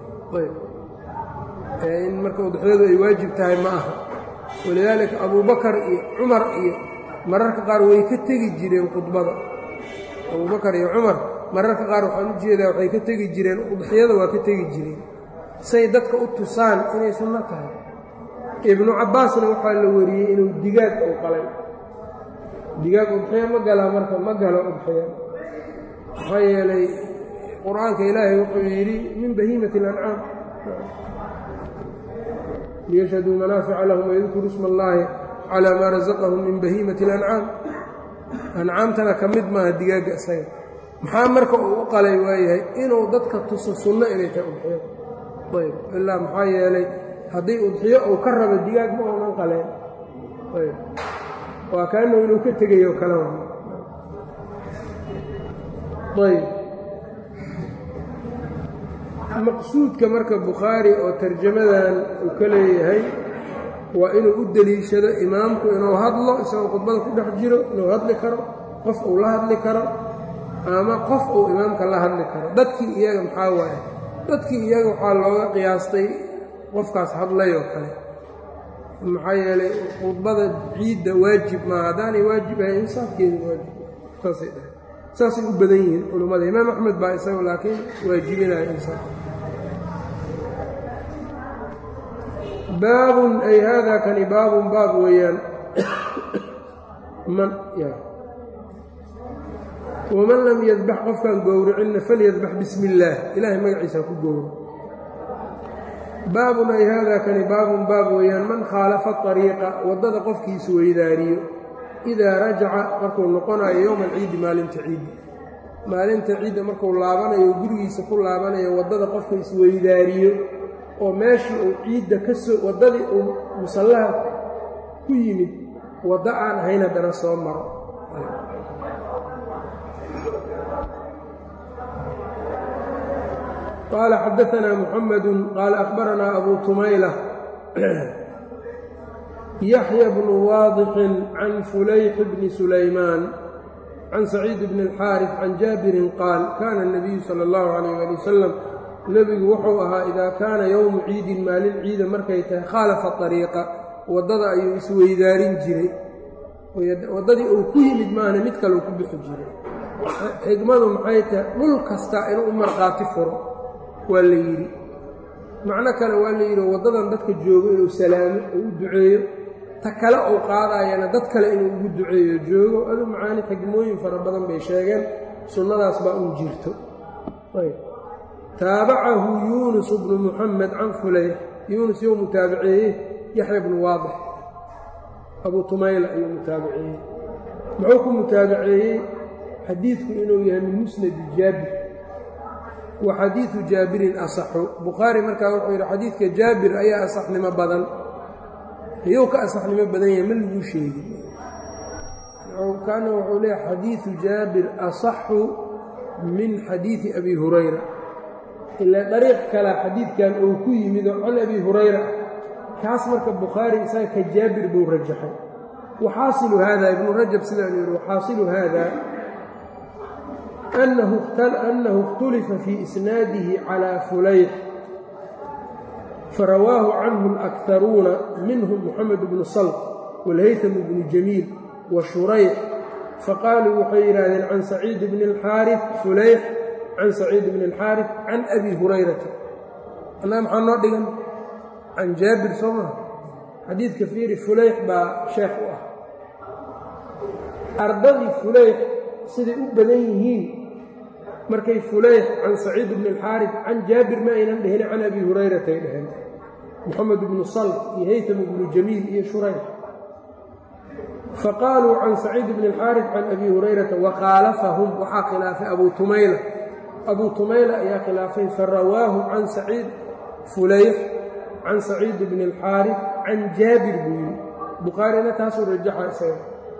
in marka udxiyadu ay waajib tahay ma aha walidaalika abuubakar iyo cumar iyo mararka qaar way ka tegi jireen khudbada abuubakar iyo cumar mararka qaar waxaan u jeedaa waxay ka tegi jireen udxiyada waa ka tegi jireen say dadka u tusaan inay sunno tahay ibnu cabbaasna waxaa la wariyey inuu digaag uu qalay digaag udxiya ma galaa marka ma galo udxiya maxaa yeelay qur-aanka ilaahay wuxuu yidhi min bahiimati اlancaam liyashhaduu manaafica lahum wayadkuru isma allaahi calaa maa rasaqahum min bahiimati اlancaam ancaamtana ka mid maaha digaagga isaga maxaa marka uu u qalay waayahay inuu dadka tuso sunno inay tahay udxiyada ayb ilaa maxaa yeelay haddii udxiyo uu ka rabo digaag ma oonan qaleen ayb waa kaanuu inuu ka tegayo kale wa ayb maqsuudka marka bukhaari oo tarjamadan uu ka leeyahay waa inuu u deliishado imaamku inuu hadlo isagoo khudbada ku dhex jiro inuu hadli karo qof uu la hadli karo ama qof uu imaamka la hadli karo dadkii iyaga maxaa waaye dadkii iyaga waxaa looga qiyaastay qofkaas hadlayoo kale maxaa yeelay khudbada ciidda waajib maa haddaanay waajib ahay insaafkeeda waajib saasay dhahay saasay u badan yihiin culummada imaam axmed baa isaga laakiin waajibinaya insaaf baabun ay haadaa kani baabun baab weeyaan man waman lam yadbax qofkaan gowricinna falyadbax bismi illaah ilaahay magaciisa ku gowro baabun ay haadaa kani baabun baab weeyaan man khaalafa ariiqa waddada qofkii isweydaariyo idaa rajaca markuu noqonayo yowma alciidi maalinta ciidda maalinta ciidda markuu laabanayo gurigiisa ku laabanayo waddada qofka isweydaariyo oo meeshii uu ciidda ka soo waddadii uu musallaha ku yimid waddo aan ahayn haddana soo maro qaala xadaanaa muxamadu qaala akhbaranaa abuu tumayla yaxya bnu waadixin can fulayx bni sulaymaan can saciid bni اlxaarif can jaabirin qaal kaana الnabiyu salى اllahu calayh ali wasalam nebigu wuxuu ahaa idaa kaana yowmu ciidin maalin ciida markay tahay khaalafa ariiqa waddada ayuu isweydaarin jiray waddadii uu ku yimid maahna mid kaleu ku bixi jiray xigmadu maxay tahay dhul kasta inuu u markhaati furo waa la yidhi macno kale waa la yidhi waddadan dadka joogo inuu salaamo oo u duceeyo ta kale uu qaadayana dad kale inuu ugu duceeyo joogo adu macaani xigmooyin fara badan bay sheegeen sunnadaas baa un jirto taabacahu yuunus bnu muxamed can fulayx yuunus you mutaabiceeyey yaxya bnu waadix abuu tumayla ayuu mutaabiceeyey muxuu ku mutaabiceeyey xadiidku inuu yahay min musnadi jaabir wa xadiidu jaabirin asaxu bukhaari markaa wuxuu yidhi xadiidka jaabir ayaa asaxnimo badan iyou ka asaxnimo badan yahay ma laguu sheegi kaana wuxuu leeyahay xadiidu jaabir asaxu min xadiidi abi hurayra ilaa dariiq kale xadiidkan uu ku yimid oo can abi hurayra ah kaas marka bukhaari isaga ka jaabir buu rajaxay waxaasilu haada ibnu rajab sidaanu yidhi waxaasilu haada أنه اkhتلفa في إسناaده على فulayx farawaahu canه الأكثaruuna minهم محamed بن صلط والhayثم بن جميل وشhurayx faqaaluu waxay yidhaahdeen can سacيid بن الxاariث fulayx can سacيid بن الxاariث can أbi هurayrata anaa maxaa noo dhigan can jaabir soo maa xadiidka fiiri fulayx baa sheekh u ah ardadii fulayx siday u badan yihiin markay fulayx can saciid bni alxaarif can jaabir ma aynan dhehine can abi hurayratay dheheen moxamed bnu salf iyo haytam bnu jamiil iyo shurayx faqaaluu can saciid bni alxaarif can abi hurayrata wakhaalafahum waxaa khilaafay abuu tumayla abuu tumayla ayaa khilaafay farawaahu can saciid fulayx can saciid bni alxaarif can jaabir buu yidhi bukhaarina taasuu rajaxa isaga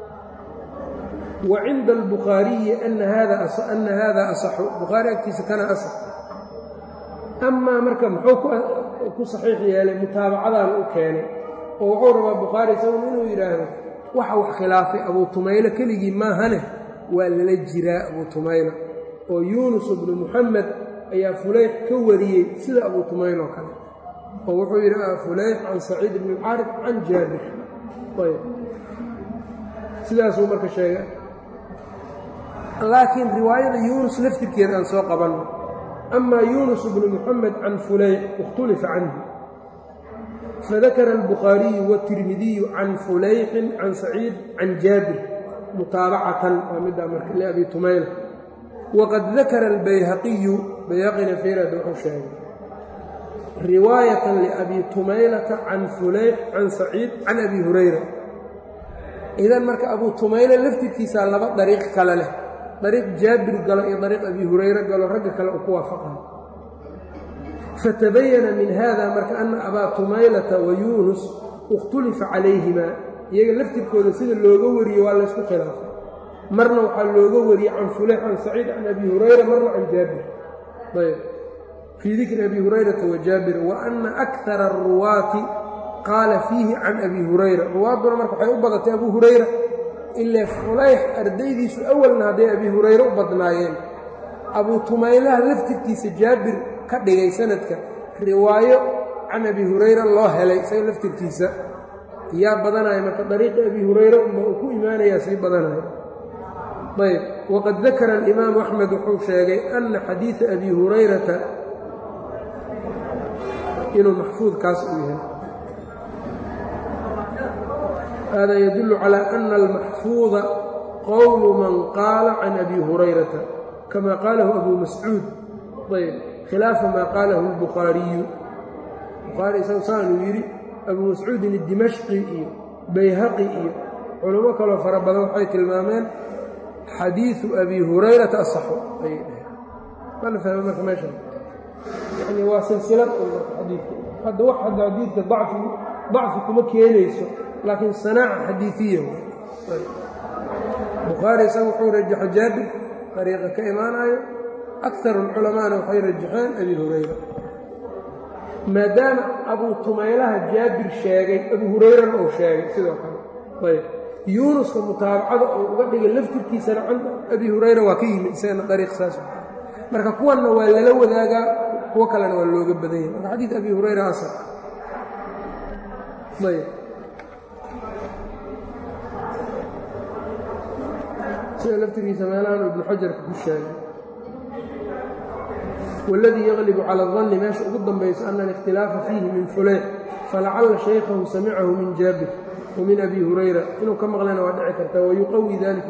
وcinda الbukhaariyi ana hada asaxu bukhaari agtiisa kana asax amaa marka muxuu ku saxiix yeelay mutaabacadan u keenay oo wuxuu rabaa bukhaari isagun inuu yidhaahdo waxa wax khilaafay abuu tumaylo keligii maahane waa lala jiraa abuu tumayla oo yuunus bnu muxamed ayaa fulayx ka wariyey sida abuu tumayl oo kale oo wuxuu yidhi fulayx can saciid bn اlxaarif can jaabir sidaasuu marka sheegay laakiin riwaayada yuunus laftirkeeda aan soo qabanno amaa yuunus bnu muxamed can fulayx ikhtulifa canhu fadakara albukhaariyu wاtirmidiyu can fulayxin can saciid can jaabir mutaabacatan waa middaa marka liabi tumayla waqad dakara albayhaqiyu bayhaqina feerad wuxuu sheegay riwaayatan liabi tumaylata can fulayx can saciid can abi hurayra idan marka abuu tumayla laftirkiisaa laba dariiq kale leh dariiq jaabir galo iyo dariiq abi hurayre galo ragga kale uu ku waafaqayo fatabayana min hada marka ana abaa tumaylata wa yuunus ikhtulifa calayhimaa iyaga laftirkooda sida looga wariye waa laysku khilaafay marna waxaa looga wariyey can fulayx can saciid can abi hurayra marna can jaabir ayb fii dikri abi hurayrata wa jaabir wa ana akara aruwaati qaala fiihi can abi hurayra ruwaadduna marka waxay u badatay abu hurayra ilaa fulayx ardaydiisu awalna hadday abi hurayre u badnaayeen abuu tumaylaha laftirkiisa jaabir ka dhigay sanadka riwaayo can abi hurayra loo helay isaga laftirkiisa yaa badanaya marka dariiqi abi hurayre unba uu ku imaanayaa sii badanaya ayb waqad dakara alimaamu axmed wuxuu sheegay ana xadiida abi hurayrata inuu maxfuudkaas uu yahay hada yadul calى ana almaxfuuda qowlu man qaala can abi hurayrata kama qaalahu abu mascuud ayb khilaafa maa qaalahu اlbukhaariyu bukhaari isagu saanuu yidhi abuu mascuudin idimashqi iyo bayhaqi iyo culummo kaloo fara badan waxay tilmaameen xadiiثu abi hurayrata asaxu ayay dhaheen mana fahme marka meesha yani waa silsilad xadiidka hadda wax hadda xadiidka dacfi dacfi kuma keenayso laakiin sanaaca xadiiiya bukhaari isaga wuxuu rajaxo jaabir dariiqa ka imaanayo akar اlculamaana waxay rajaxeen abi hurayra maadaama abuu tumaylaha jaabir sheegay abu hurayrana uu sheegay sidoo kale ayb yuunuska mutaabacada oo uga dhigay laftirkiisana can abi hurayra waa ka yimid isagana dariiq saas marka kuwanna waa lala wadaagaa kuwo kalena waa looga badan yahay marka xadiid abi hurayra asal ayb sida laftirkiisa meelahan ibnu xajarka ku sheegay wاladii yغlb calى الظن meesha ugu dambayso ana الاkhtilaafa fiihi min fuleyx falacala shaykhahu samicahu min jaabir وmin abi hurayra inuu ka maqlayna waa dhici karta wayuqawi dalika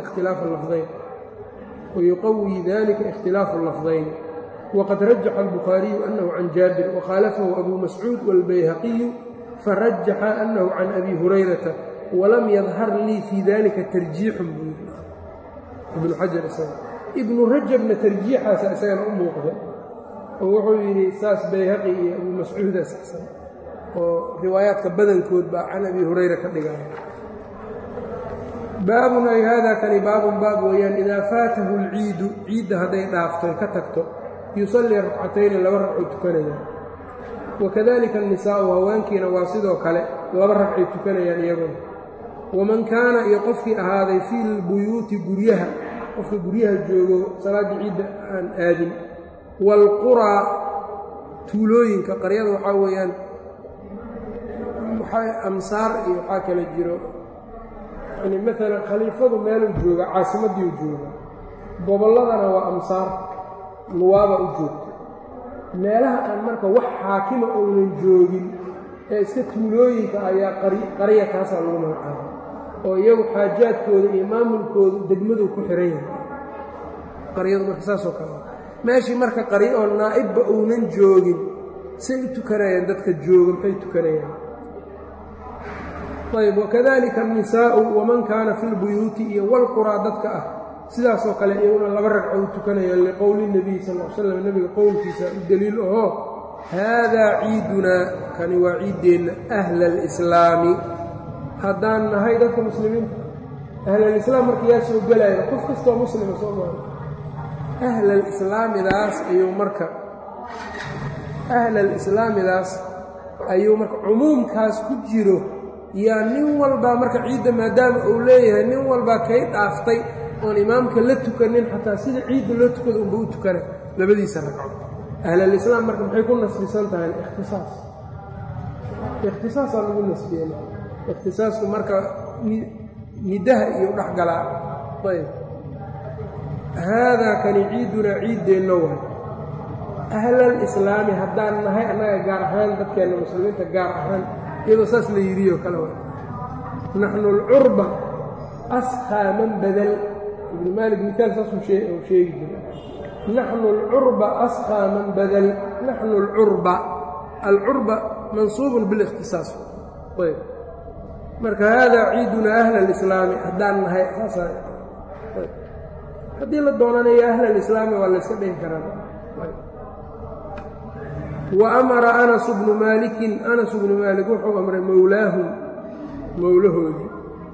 اkhtilaafu اlafdayn waqad rajaxa الbukhaariyu anahu can jaabir wkhaalafahu abu mascuud wاlbayhaqiyu farajaxa anahu can abi hurayrata walam yadhar lii fii dalika tarjiixun buu ibnu xajar isaga ibnu rajabna tarjiixaasa isagana u muuqda oo wuxuu yidhi saas bayhaqi iyo abu mascuuda saxsan oo riwaayaadka badankood baa can abi hurayra ka dhigaya baabun ay haadaa kani baabun baab weeyaan idaa faatahu alciidu ciidda hadday dhaafto ka tagto yusallii ragcatayni laba ragcuu tukanaya wakadalika annisaa'u haweenkiina waa sidoo kale laba ragcay tukanayaan iyaguna waman kaana iyo qofkii ahaaday fii lbuyuuti guryaha qofka guryaha joogo salaaddii ciidda aan aadin waalquraa tuulooyinka qaryada waxaa weeyaan amsaar iyo waxaa kala jiro yani maalan khaliifadu meeluu jooga caasimaddiiu jooga gobolladana waa amsaar nuwaaba u joogta meelaha aan marka wax xaakima ounan joogin ee iska tuulooyinka ayaa qarya kaasaa lagu magacaaba oo iyagu xaajaadkooda iyo maamulkooda degmaduu ku xihan yahay qaryadu marka saasoo kale meeshii marka qaryo oo naa'ibba uunan joogin say u tukanayaan dadka jooga maxay tukanayaan ayb wakadalika annisaa'u waman kaana fi lbuyuuti iyo walquraa dadka ah sidaasoo kale iyaguna laba ragco u tukanayaan liqowli nebiy sal l slam nebiga qowlkiisa u deliil ahoo haadaa ciidunaa kani waa ciiddeenna ahla alislaami haddaan nahay dadka muslimiinta ahlalislaam marka yaa soo gelaya qof kastoo muslima soo maara ahlalislaamidaas ayuu marka ahlalislaamidaas ayuu marka cumuumkaas ku jiro yaa nin walbaa marka ciidda maadaama uu leeyahay nin walbaa kay dhaaftay oon imaamka la tukanin xataa sida ciidda loo tukada unba u tukana labadiisa ragco ahlalislaam marka maxay ku nasbisan tahay ikhtisaas ikhtisaasaa lagu nasbiye ikhtisaasku marka nidaha iyo dhexgalaa ayb haadaa kani ciidunaa ciiddeenna waay ahlalislaami haddaan nahay annaga gaar ahaan dadkeenna muslimiinta gaar ahaan iyadoo saas la yidhioo kale waay naxnu alcurba askhaa man badal ibnu maalik mitaal saasuu sheegi jira naxnu alcurba askhaa man badal naxnu alcurba alcurba mansuubun bilikhtisaas ayb marka haadaa ciiduna ahla alislaami haddaan nahay saasa haddii la doonanayo ahla alislaami waa layska dhihi karaa wa amara anasu bnu maalikin anasu bnu maalik wuxuu amray mowlaahum mowlahoodii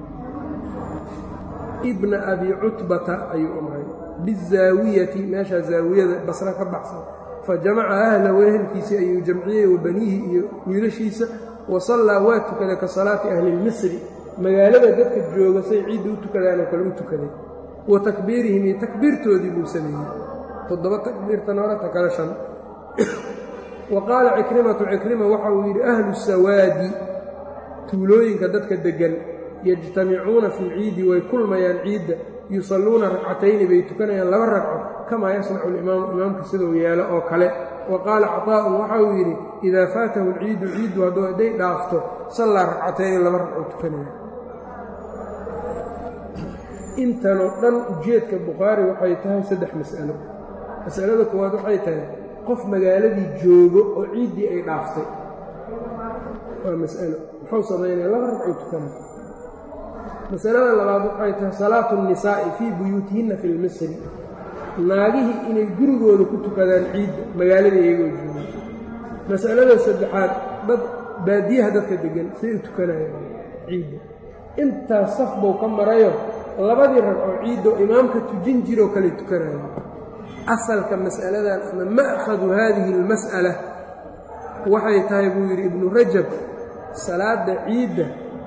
ibna abi cutbata ayuu amray bizaawiyati meeshaa zaawiyada basra ka baxsan fa jamaca ahlahu ehelkiisii ayuu jamciyey wa baniihi iyo wiilashiisa wa sallaa waa tukaday ka salaati ahli lmisri magaalada dadka jooga say ciidda u tukadaanoo kale u tukaday wa takbiirihim iyo takbiirtoodii buu sameeyey toddoba takbiirtan horata kale shan wa qaala cikrimatu cikrima waxa uu yidhi ahlu sawaadi tuulooyinka dadka deggan yajtamicuuna fi lciidi way kulmayaan ciidda yusalluuna ragcatayni bay tukanayaan laba ragco kamaa yasnacu alimaamu imaamka siduu yeelo oo kale wa qaala caطaa'un waxa uu yidhi idaa faatahu alciidu ciiddu hadduu hadday dhaafto sallaa ragcatayni laba ragco tukanaya intanoo dhan ujeedka bukhaari waxay tahay saddex mas'alo mas'alada koowaad waxay tahay qof magaaladii joogo oo ciiddii ay dhaaftay waa mas'alo muxuu samaynaya laba ragcuu tukanaya masalada labaad waxay tahay salaatu الnisaa'i fii buyuutihinna fi lmisri naagihii inay gurigooda ku tukadaan ciidda magaalada iyagoo jooga masalada saddexaad dad baadiyaha dadka deggan say u tukanayaan ciidda intaas saf buu ka marayo labadii ragcoo ciiddoo imaamka tujin jiroo kale tukanaya asalka mas'aladan ama ma'khadu haadihi اlmas'ala waxay tahay buu yidhi ibnu rajab salaadda ciidda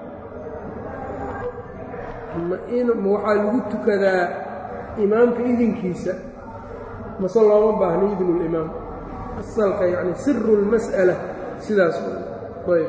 ma waxaa lagu tukadaa imaamka idinkiisa mase looma baahno idnulimaam asalka yacni siru اlmas'ala sidaas ayb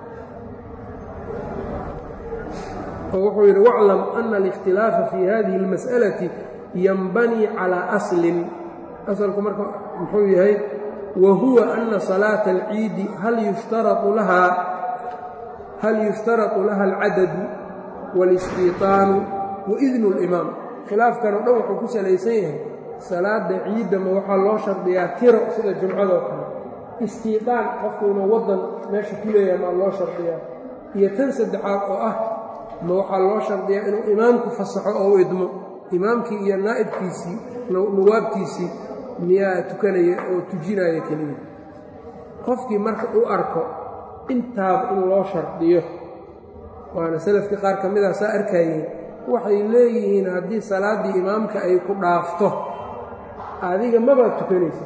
oo wuxuu yidhi waclam ana اlikhtilaafa fi hadihi اlmas'alati yanbanii calىa aslin asalku marka muxuu yahay wa huwa ana salaata alciidi hal yushtarau lahaa hal yushtaratu laha alcadadu wاlistiiطaanu waidnu اlimaam khilaafkan oo dhan wuxuu ku salaysan yahay salaada ciidda ma waxaa loo shardiyaa tiro sida jumcadoo kale istiiطaan qofku inuu waddan meesha ku leeyahay maa loo shardiyaa iyo tan saddexaad oo ah ma waxaa loo shardiyaa inuu imaamku fasaxo oo u idmo imaamkii iyo naa'ibkiisii nuwaabtiisii miyaa tukanaya oo tujinaya keliya qofkii marka u arko intaaba in loo shardiyo waana salafkii qaar ka mid ah saa arkayeen waxay leeyihiin haddii salaaddii imaamka ay ku dhaafto adiga mabaad tukanaysa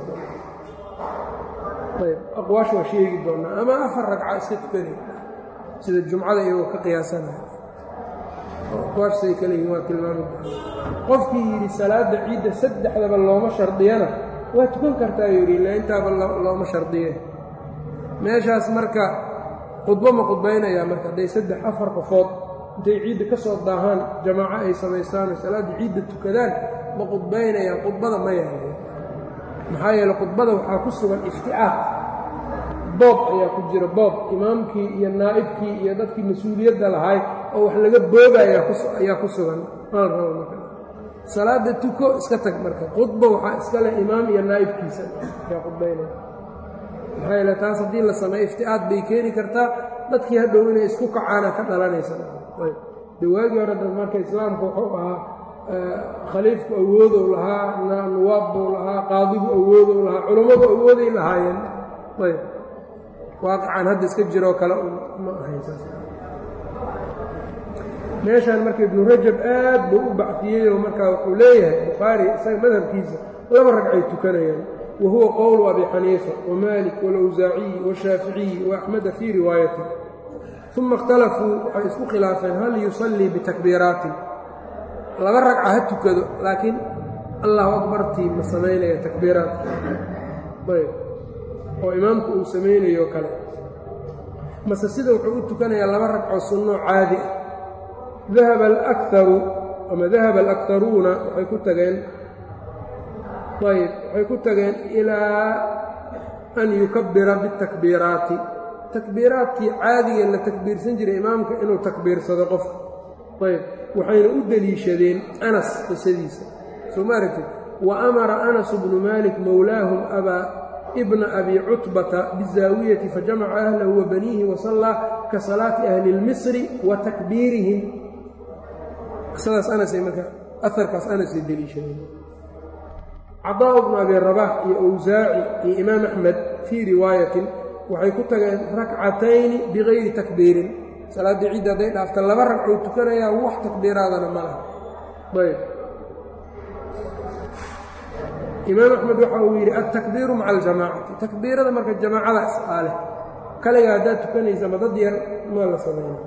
ayb aqwaash waa sheegi doonnaa ama afar ragca iska tukanay sida jumcada iyagoo ka qiyaasanaya aqwaashsay kale yihiin waa tilmaami doona qofkii yidhi salaadda ciidda saddexdaba looma shardiyana waa tukan kartaa yidhi illa intaaba looma shardiye meeshaas marka khudbo ma khudbaynayaa marka hadday saddex afar qofood intay ciidda ka soo daahaan jamaaco ay samaystaan oo salaadda ciidda tukadaan ma khudbaynayaan khudbada ma yaala maxaa yeele khudbada waxaa ku sugan ifticaaq boob ayaa ku jira boob imaamkii iyo naa'ibkii iyo dadkii mas-uuliyadda lahaay oo wax laga boogaya ayaa ku sugan maa rabo marka salaadda tuko iska tag marka khudba waxaa iska leh imaam iyo naa'ibkiisa ayaa khudbaynaya maxaa yeele taas haddii la sameeyo ifti'aad bay keeni kartaa dadkii hadhow inay isku kacaana ka dhalanaysa de waagii hore dad marka islaamku wuxuu ahaa khaliifku awoodow lahaa nuwaabbuu lahaa qaadigu awoodow lahaa culummadu awooday lahaayeen ayb waaqicaan hadda iska jiroo kale ma ahayn saas meeshaan marka ibnu rajab aad buu u bacfiyeyoo markaa wuxuu leeyahay bukhaari isaga madhabkiisa laba ragcay tukanayaan wa huwa qowlu abi xaniifa wamaalik walawsaaciyi washaaficiyi waaxmeda fii riwaayati uma اkhtalafuu waxay isku khilaafeen hal yusallii bitakbiiraatin laba ragca ha tukado laakiin allahu akbartii ma samaynaya takbiiraadka ayb oo imaamku uu samaynayo kale mase sida wuxuu u tukanayaa laba ragcoo sunnoo caadi ah dahaba alakaru ama dahaba alaktaruuna waxay ku tageen ayb waxay ku tageen ilaa an yukabbira biاtakbiiraati takbiiraadkii caadiga la takbiirsan jiray imaamka inuu takbiirsado qofka ayb waxayna u deliishadeen anas qisadiisa soo ma aragtid wa amara anasu bnu maalik mowlaahum abaa ibna abi cutbata bizaawiyati fajamaca ahlahu wa baniihi wasallaa ka salaati ahli اlmisri wa takbiirihim qisadaas anasay marka aarkaas anasay deliishadeen cadaa bnu abi rabax iyo awsaaci iyo imaam axmed fii riwaayatin waxay ku tageen rakcatayni bikayri takbiirin salaaddii ciidda hadday dhaafta laba ragcuu tukanayaa wax takbiiraadana ma laha ayb imaam axmed waxa uu yidhi altakbiiru maca aljamaacati takbiirada marka jamaacada isqaaleh kaliga haddaad tukanaysa ma dad yar maa la samayna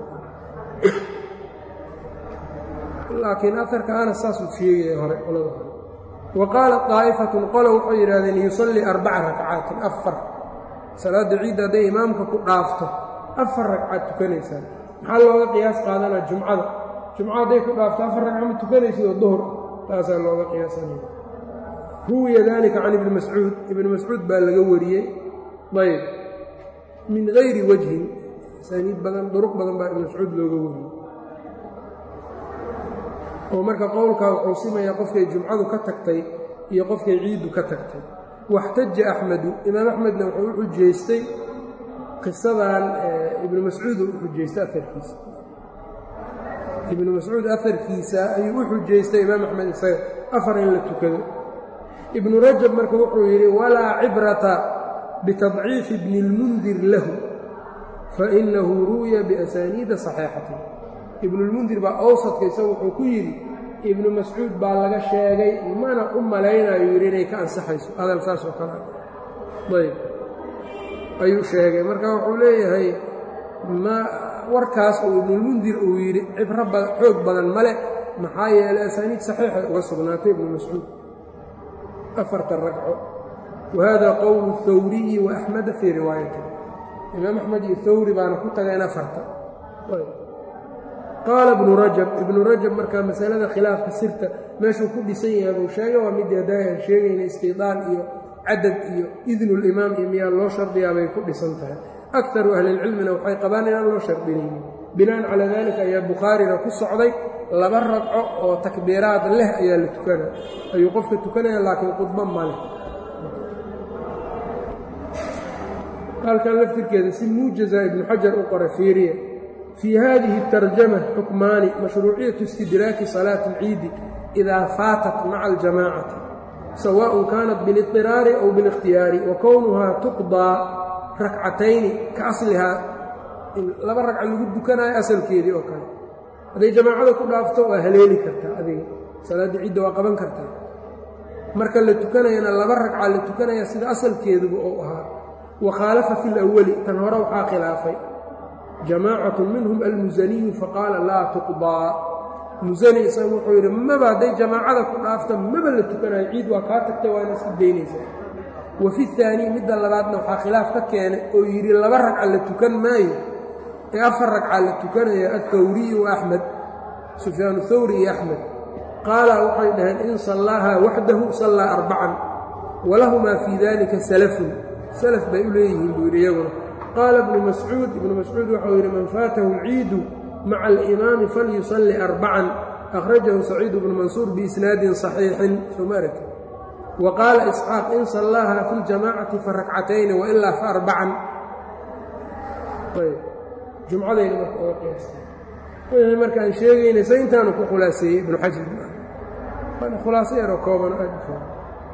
laakiin aarka anas saasuu sheegaya hore qolada hore wa qaalat daa'ifatun qolo waxay yidhahdeen yusallii arbaca rakcaatin afar salaadda ciidda hadday imaamka ku dhaafto afar ragcaad tukanaysaan maxaa looga qiyaas qaadanaa jumcada jumco hadday ku dhaafto afar ragca ma tukanaysid oo duhur taasaa looga qiyaasanaya ruwiya dalika can ibni mascuud ibni mascuud baa laga wariyey ayb min gayri wajhin asaaniid badan duruq badan baa ibni mascuud looga wariyey oo marka qowlkaa wuxuu simayaa qofkay jumcadu ka tagtay iyo qofkay ciiddu ka tagtay waxtaja axmedu imaam axmedna wuxuu u xujaystay qisadan ibnu mascuud uu u xujaystay aarkiisa ibnu mascuud afarkiisa ayuu u xujaystay imaam axmed isaga afar in la tukado ibnu rajab marka wuxuu yidhi walaa cibrata bitadciifi bni اlmundir lahu fainahu ruwiya biasaaniida saxiixatin ibnulmundir baa awsadka isaga wuxuu ku yidhi ibnu mascuud baa laga sheegay mana u malaynayo yidhi inay ka ansaxayso hadal saas oo kale ayb ayuu sheegay marka wuxuu leeyahay ma warkaas uu ibnulmundir uu yidhi cibro xoog badan male maxaa yeelay asaaniid saxiixay uga sugnaatay ibnu mascuud afarta ragco wa hada qowlu hawriyi wa axmeda fii riwaayati imaam axmed iyo hawri baana ku tageen afarta qaala ibnu rajab ibnu rajab markaa masalada khilaafka sirta meeshuu ku dhisan yahay buu sheegay waa midii haddaa aan sheegayna istidaan iyo cadad iyo idnulimaam iyo miyaa loo shardiyaa bay ku dhisan tahay akaru ahlilcilmina waxay qabaan inaan loo shardinaynin binaan calaa daalika ayaa bukhaarina ku socday laba ragco oo takbiiraad leh ayaa la tukana ayuu qofka tukanaya laakiin khudbo ma leh halkan laftirkeeda si muujaza ibnu xajar u qora fiiriya fii hadihi اtarjama xukmaani mashruuciyatu istidraaki salaati اlciidi idaa faatat maca aljamaacati sawaء kaanat biاliطiraari aw biاlikhtiyaari wa kownuhaa tuqdaa rakcatayni ka aslihaa laba ragca lagu dukanayo asalkeedii oo kale hadday jamaacada ku dhaafto waa haleeli kartaa adiga salaaddii cidda waa qaban kartaa marka la tukanayana laba ragca la tukanaya sida asalkeeduba ou ahaa wa khaalafa fi lawali tan hore waxaa khilaafay jamaacatu minhum almusaniyu faqaala laa tuqdaa musani isaga wuxuu yidhi maba hadday jamaacada ku dhaafto maba la tukanayo ciid waa kaa tagtay waana iska daynaysaa wa fi haanii midda labaadna waxaa khilaaf ka keenay oo yidhi laba ragca la tukan maayo ee afar ragca la tukanaya athawriyu wa axmed sufyaanu thawri iyo axmed qaala waxay dhaheen in sallaahaa waxdahu sallaa arbacan walahumaa fii dalika salafun salaf bay u leeyihiin buu yidhi iyaguna qaala ibnu mascuud ibnu mascuud waxau yidhi man faatahu alciidu maca alimaami falyusalli arbacan akhrajahu saciid bnu mansuur biisnaadin saxiixin soma aragti wa qaala isxaaq in sallaaha fi ljamaacati fa rakcatayni wailaa fa arbacan jumcadayna marka oga qiyaastay wixii markaan sheegaynay se intaanu ku khulaaseeyey ibnu xajar waana khulaaso yaroo kooban aad u fog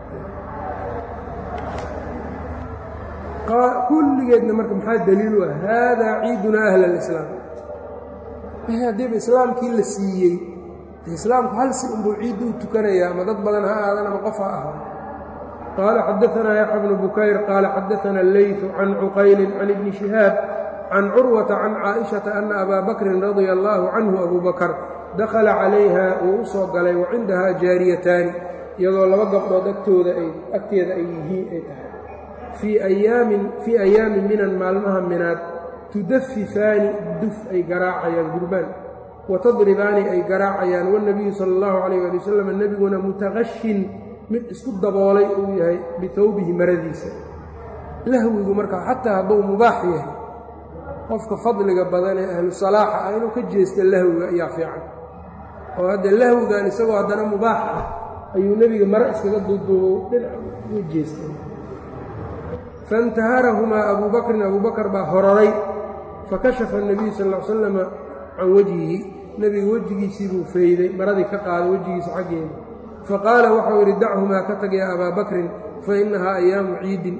kulligeedna marka maxaa daliil u ah haadaa ciidunaa ahla alislaam haddiiba islaamkii la siiyey islaamku hal si unbuu ciiddu u tukanayaa ama dad badan ha aadan ama qof ha ahaa qaala xadaanaa yaxya bnu bukayr qaala xadaana alleytu can cuqaylin can ibni shihaab can curwata can caaishata ana abaa bakrin radia allaahu canhu abuu bakar dakhala calayha wuu u soo galay wa cindahaa jaariyataani iyadoo laba gabdhood agtooda ay agteeda ay yihiin ay tahay fii ayaamin fii ayaami minan maalmaha minaad tudafifaani duf ay garaacayaan gurbaan wa tadribaani ay garaacayaan wanebiyu sala allahu calayh ali wasalam nebiguna mutaqashin mid isku daboolay uu yahay bitowbihi maradiisa lahwigu markaa xataa hadduu mubaax yahay qofka fadliga badan ee ahlu salaaxa ah inuu ka jeesta lahwiga ayaa fiican oo hadda lahwigan isagoo haddana mubaax ah ayuu nebiga mare iskaga duuduubo dhinac uga jeestay faintaharahumaa abuu bakrin abuu bakar baa hororay fakashafa الnabiyu sal ll ly slama can wejhihi nebiga wejigiisii buu fayday maradii ka qaaday wejigiisa xaggeeda faqaala waxau yidhi dachumaa ka tag yaa abaa bakrin fainahaa ayaamu ciidin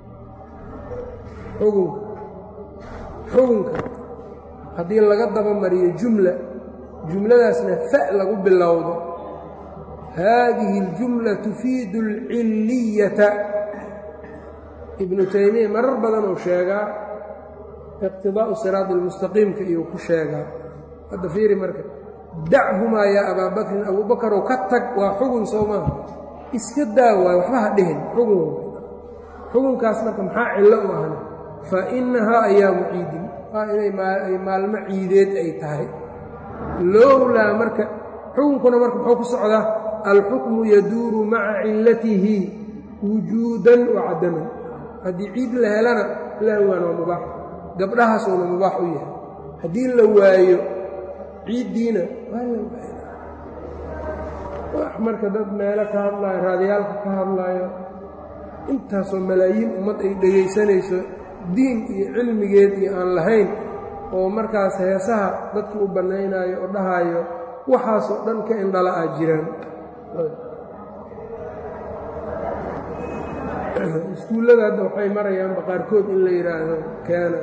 xugunka xugunka haddii laga dabamariyo jumla jumladaasna fa lagu bilowdo haadihi اljumla tufiidu اlcilliyata ibnu taymiya marar badan uu sheegaa iqtidaa'u siraadi almustaqiimka iyuu ku sheegaa hadda fiiri marka dachumaa yaa abaa bakrin abuu bakarow ka tag waa xugun soo maaha iska daa waayo waxba ha dhihin xugun xugunkaas marka maxaa cillo u ahna fa innahaa ayaamu ciidin waa inay maalmo ciideed ay tahay lowlaa marka xukunkuna marka muxuu ku socdaa alxukmu yaduuru maca cillatihi wujuudan wa cadaman haddii ciid la helana lahwan waa mubaax gabdhahaasuuna mubaax u yahay haddii la waayo ciiddiina waa la waaya wax marka dad meelo ka hadlaayo raadiyaalka ka hadlaayo intaasoo malaayiin ummad ay dhegaysanayso diin iyo cilmigeed iyo aan lahayn oo markaas heesaha dadki u bannaynaayo oo dhahaayo waxaasoo dhan ka indhala ah jiraan iskuullada hadda waxay marayaanba qaarkood in la yidhaahdo keena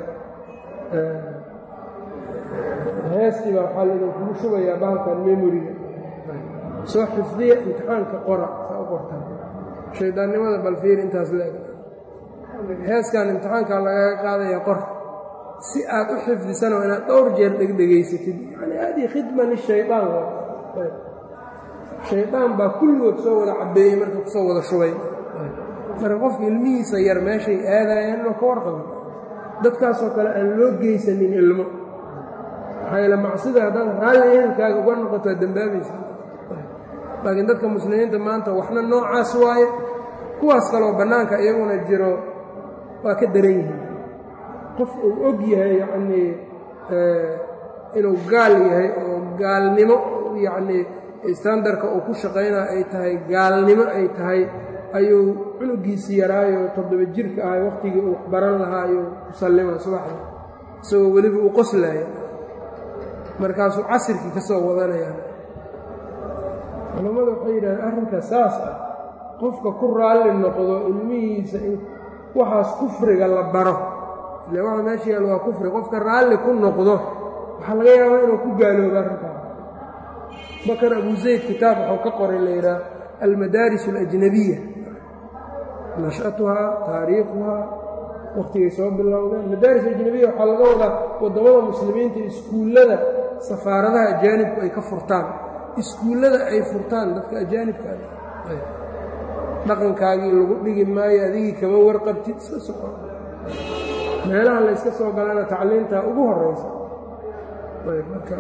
heestiibaa waxaa laidinkugu shubayaa bahalkan memoriga soo xifdiya imtixaanka qora saa u qortaan shaydaannimada balfiir intaas leeg heeskan imtixaankaa lagaga qaadaya qor si aad u xifdisana waa inaad dhowr jeer dhegdhegaysatid yani haadii khidma lishayaan shaydaan baa kulligood soo wada cabeeyey marka kusoo wada shubay marka qofka ilmihiisa yar meeshay aadayaan inuu ka warqabo dadkaasoo kale aan loo geysanin ilmo maxaa yaele macsida haddaad raalli ehelkaaga uga noqoto waa dembaabaysa laakiin dadka muslimiinta maanta waxna noocaas waaye kuwaas kaloo bannaanka iyaguna jiro waa ka daran yihiin qof uu og yahay yacnii inuu gaal yahay oo gaalnimo yacnii standarka uu ku shaqaynaa ay tahay gaalnimo ay tahay ayuu cunugiisii yaraayo toddoba jirka ahay wakhtigii uu baran lahaa ayuu ku sallima subaxda isagoo weliba uu qoslaaya markaasuu casirkii ka soo wadanaya culammadu waxay yidhahdeen arrinka saas ah qofka ku raalli noqdo ilmihiisa in waxaas kufriga la baro ile waxa meesha yaal waa kufri qofka raalli ku noqdo waxaa laga yaabaa inuu ku gaaloobo arrinkaas bakar abu zayd kitaab waxuu ka qoray la yidhaha almadaaris alajnabiya nashatuhaa taariikhuhaa wakhtigay soo bilowdeen madaaris ajnabiya waxaa laga wadaa waddamada muslimiinta iskuullada safaaradaha ajaanibku ay ka furtaan iskuullada ay furtaan dadka ajaanibka dhaqankaagii lagu dhigi maayo adigii kama warqabtid iska soco meelaha la yska soo galana tacliintaa ugu horaysa marka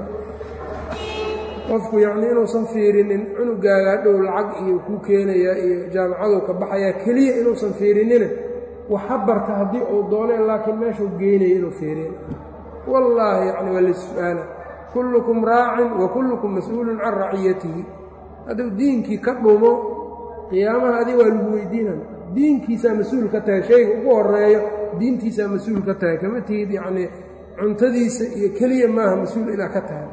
qofku yacnii inuusan fiirinin cunugaaga hadhow lacag iyo kuu keenayaa iyo jaamacaduu ka baxayaa keliya inuusan fiirinina waxa barta haddii uu dooneen laakiin meeshuu geynaya inuu fiiriyo wallaahi yacni waa lis-su'aala kullukum raacin wa kullukum mas-uulun can raciyatihi hadduu diinkii ka dhumo qiyaamaha adig waa lagu weydiinaya diinkiisaa mas-uul ka tahay shayga ugu horeeyo diintiisaa mas-uul ka tahay kama tihid yacnii cuntadiisa iyo keliya maaha mas-uul inaad ka tahay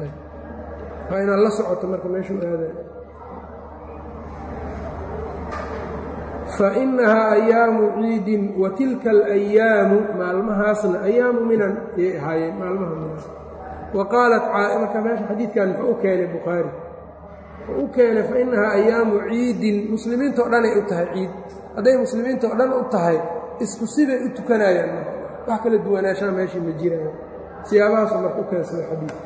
waa inaad la socoto marka meeshuu aadayo fainahaa ayaamu ciidin wa tilka alayaamu maalmahaasna ayaamu minan ayay ahaayeen maalmaha minan wa qaalat marka meesha xadiidkan muxuu u keenay bukhaari wuxuu u keenay fainahaa ayaamu ciidin muslimiinta o dhanay u tahay ciid hadday muslimiinta oo dhan u tahay isku sibay u tukanayaan wax kala duwanaanshaha meeshii ma jiraayo siyaabahaasuu marka u keensaday xadiidka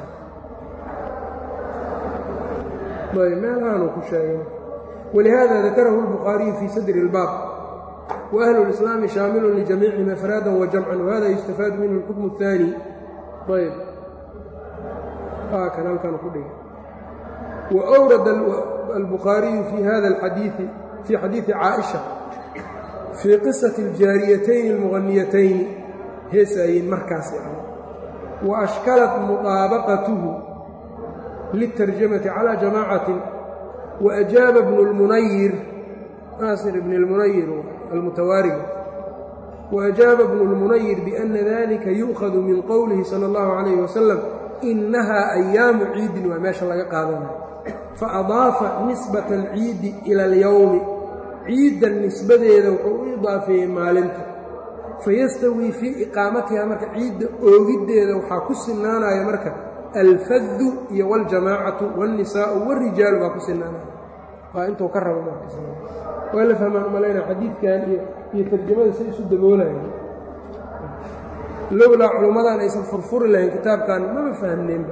meelahaanuu ku sheegay ولهذا ذكره البخاري في صدر الباب وأهل الإسلام شامل لجميعهم أفرادا وجمعا وهذا يستفاد منه الحكم الثاني طيب آه كلام كان كله وأورد البخاري في هذا الحديث في حديث عائشة في قصة الجاريتين المغنيتين هسين مركز يعني وأشكلت مطابقته للترجمة على جماعة وأجاب ابن المنير ناصر بن المنير المتوارد وأجاب ابن المنير بأن ذلك يؤخذ من قوله صلى الله عليه وسلم إنها أيام عيد وما شاء الله قادنا فأضاف نسبة العيد إلى اليوم عيد النسبة إذا إضافة مالنت فيستوي في إقامتها مركة عيد أوجد إذا وحاكس النانا يا مركة alfadu iyo waljamaacatu wاlnisaau wاrijaalu baa ku sinaana waa intuu ka rabo waa la fahmaan umalayna xadiidkan iyo iyo tarjamada say isu daboolayan lowlaa culummadan aysan furfuri lahayn kitaabkan maba fahmneenba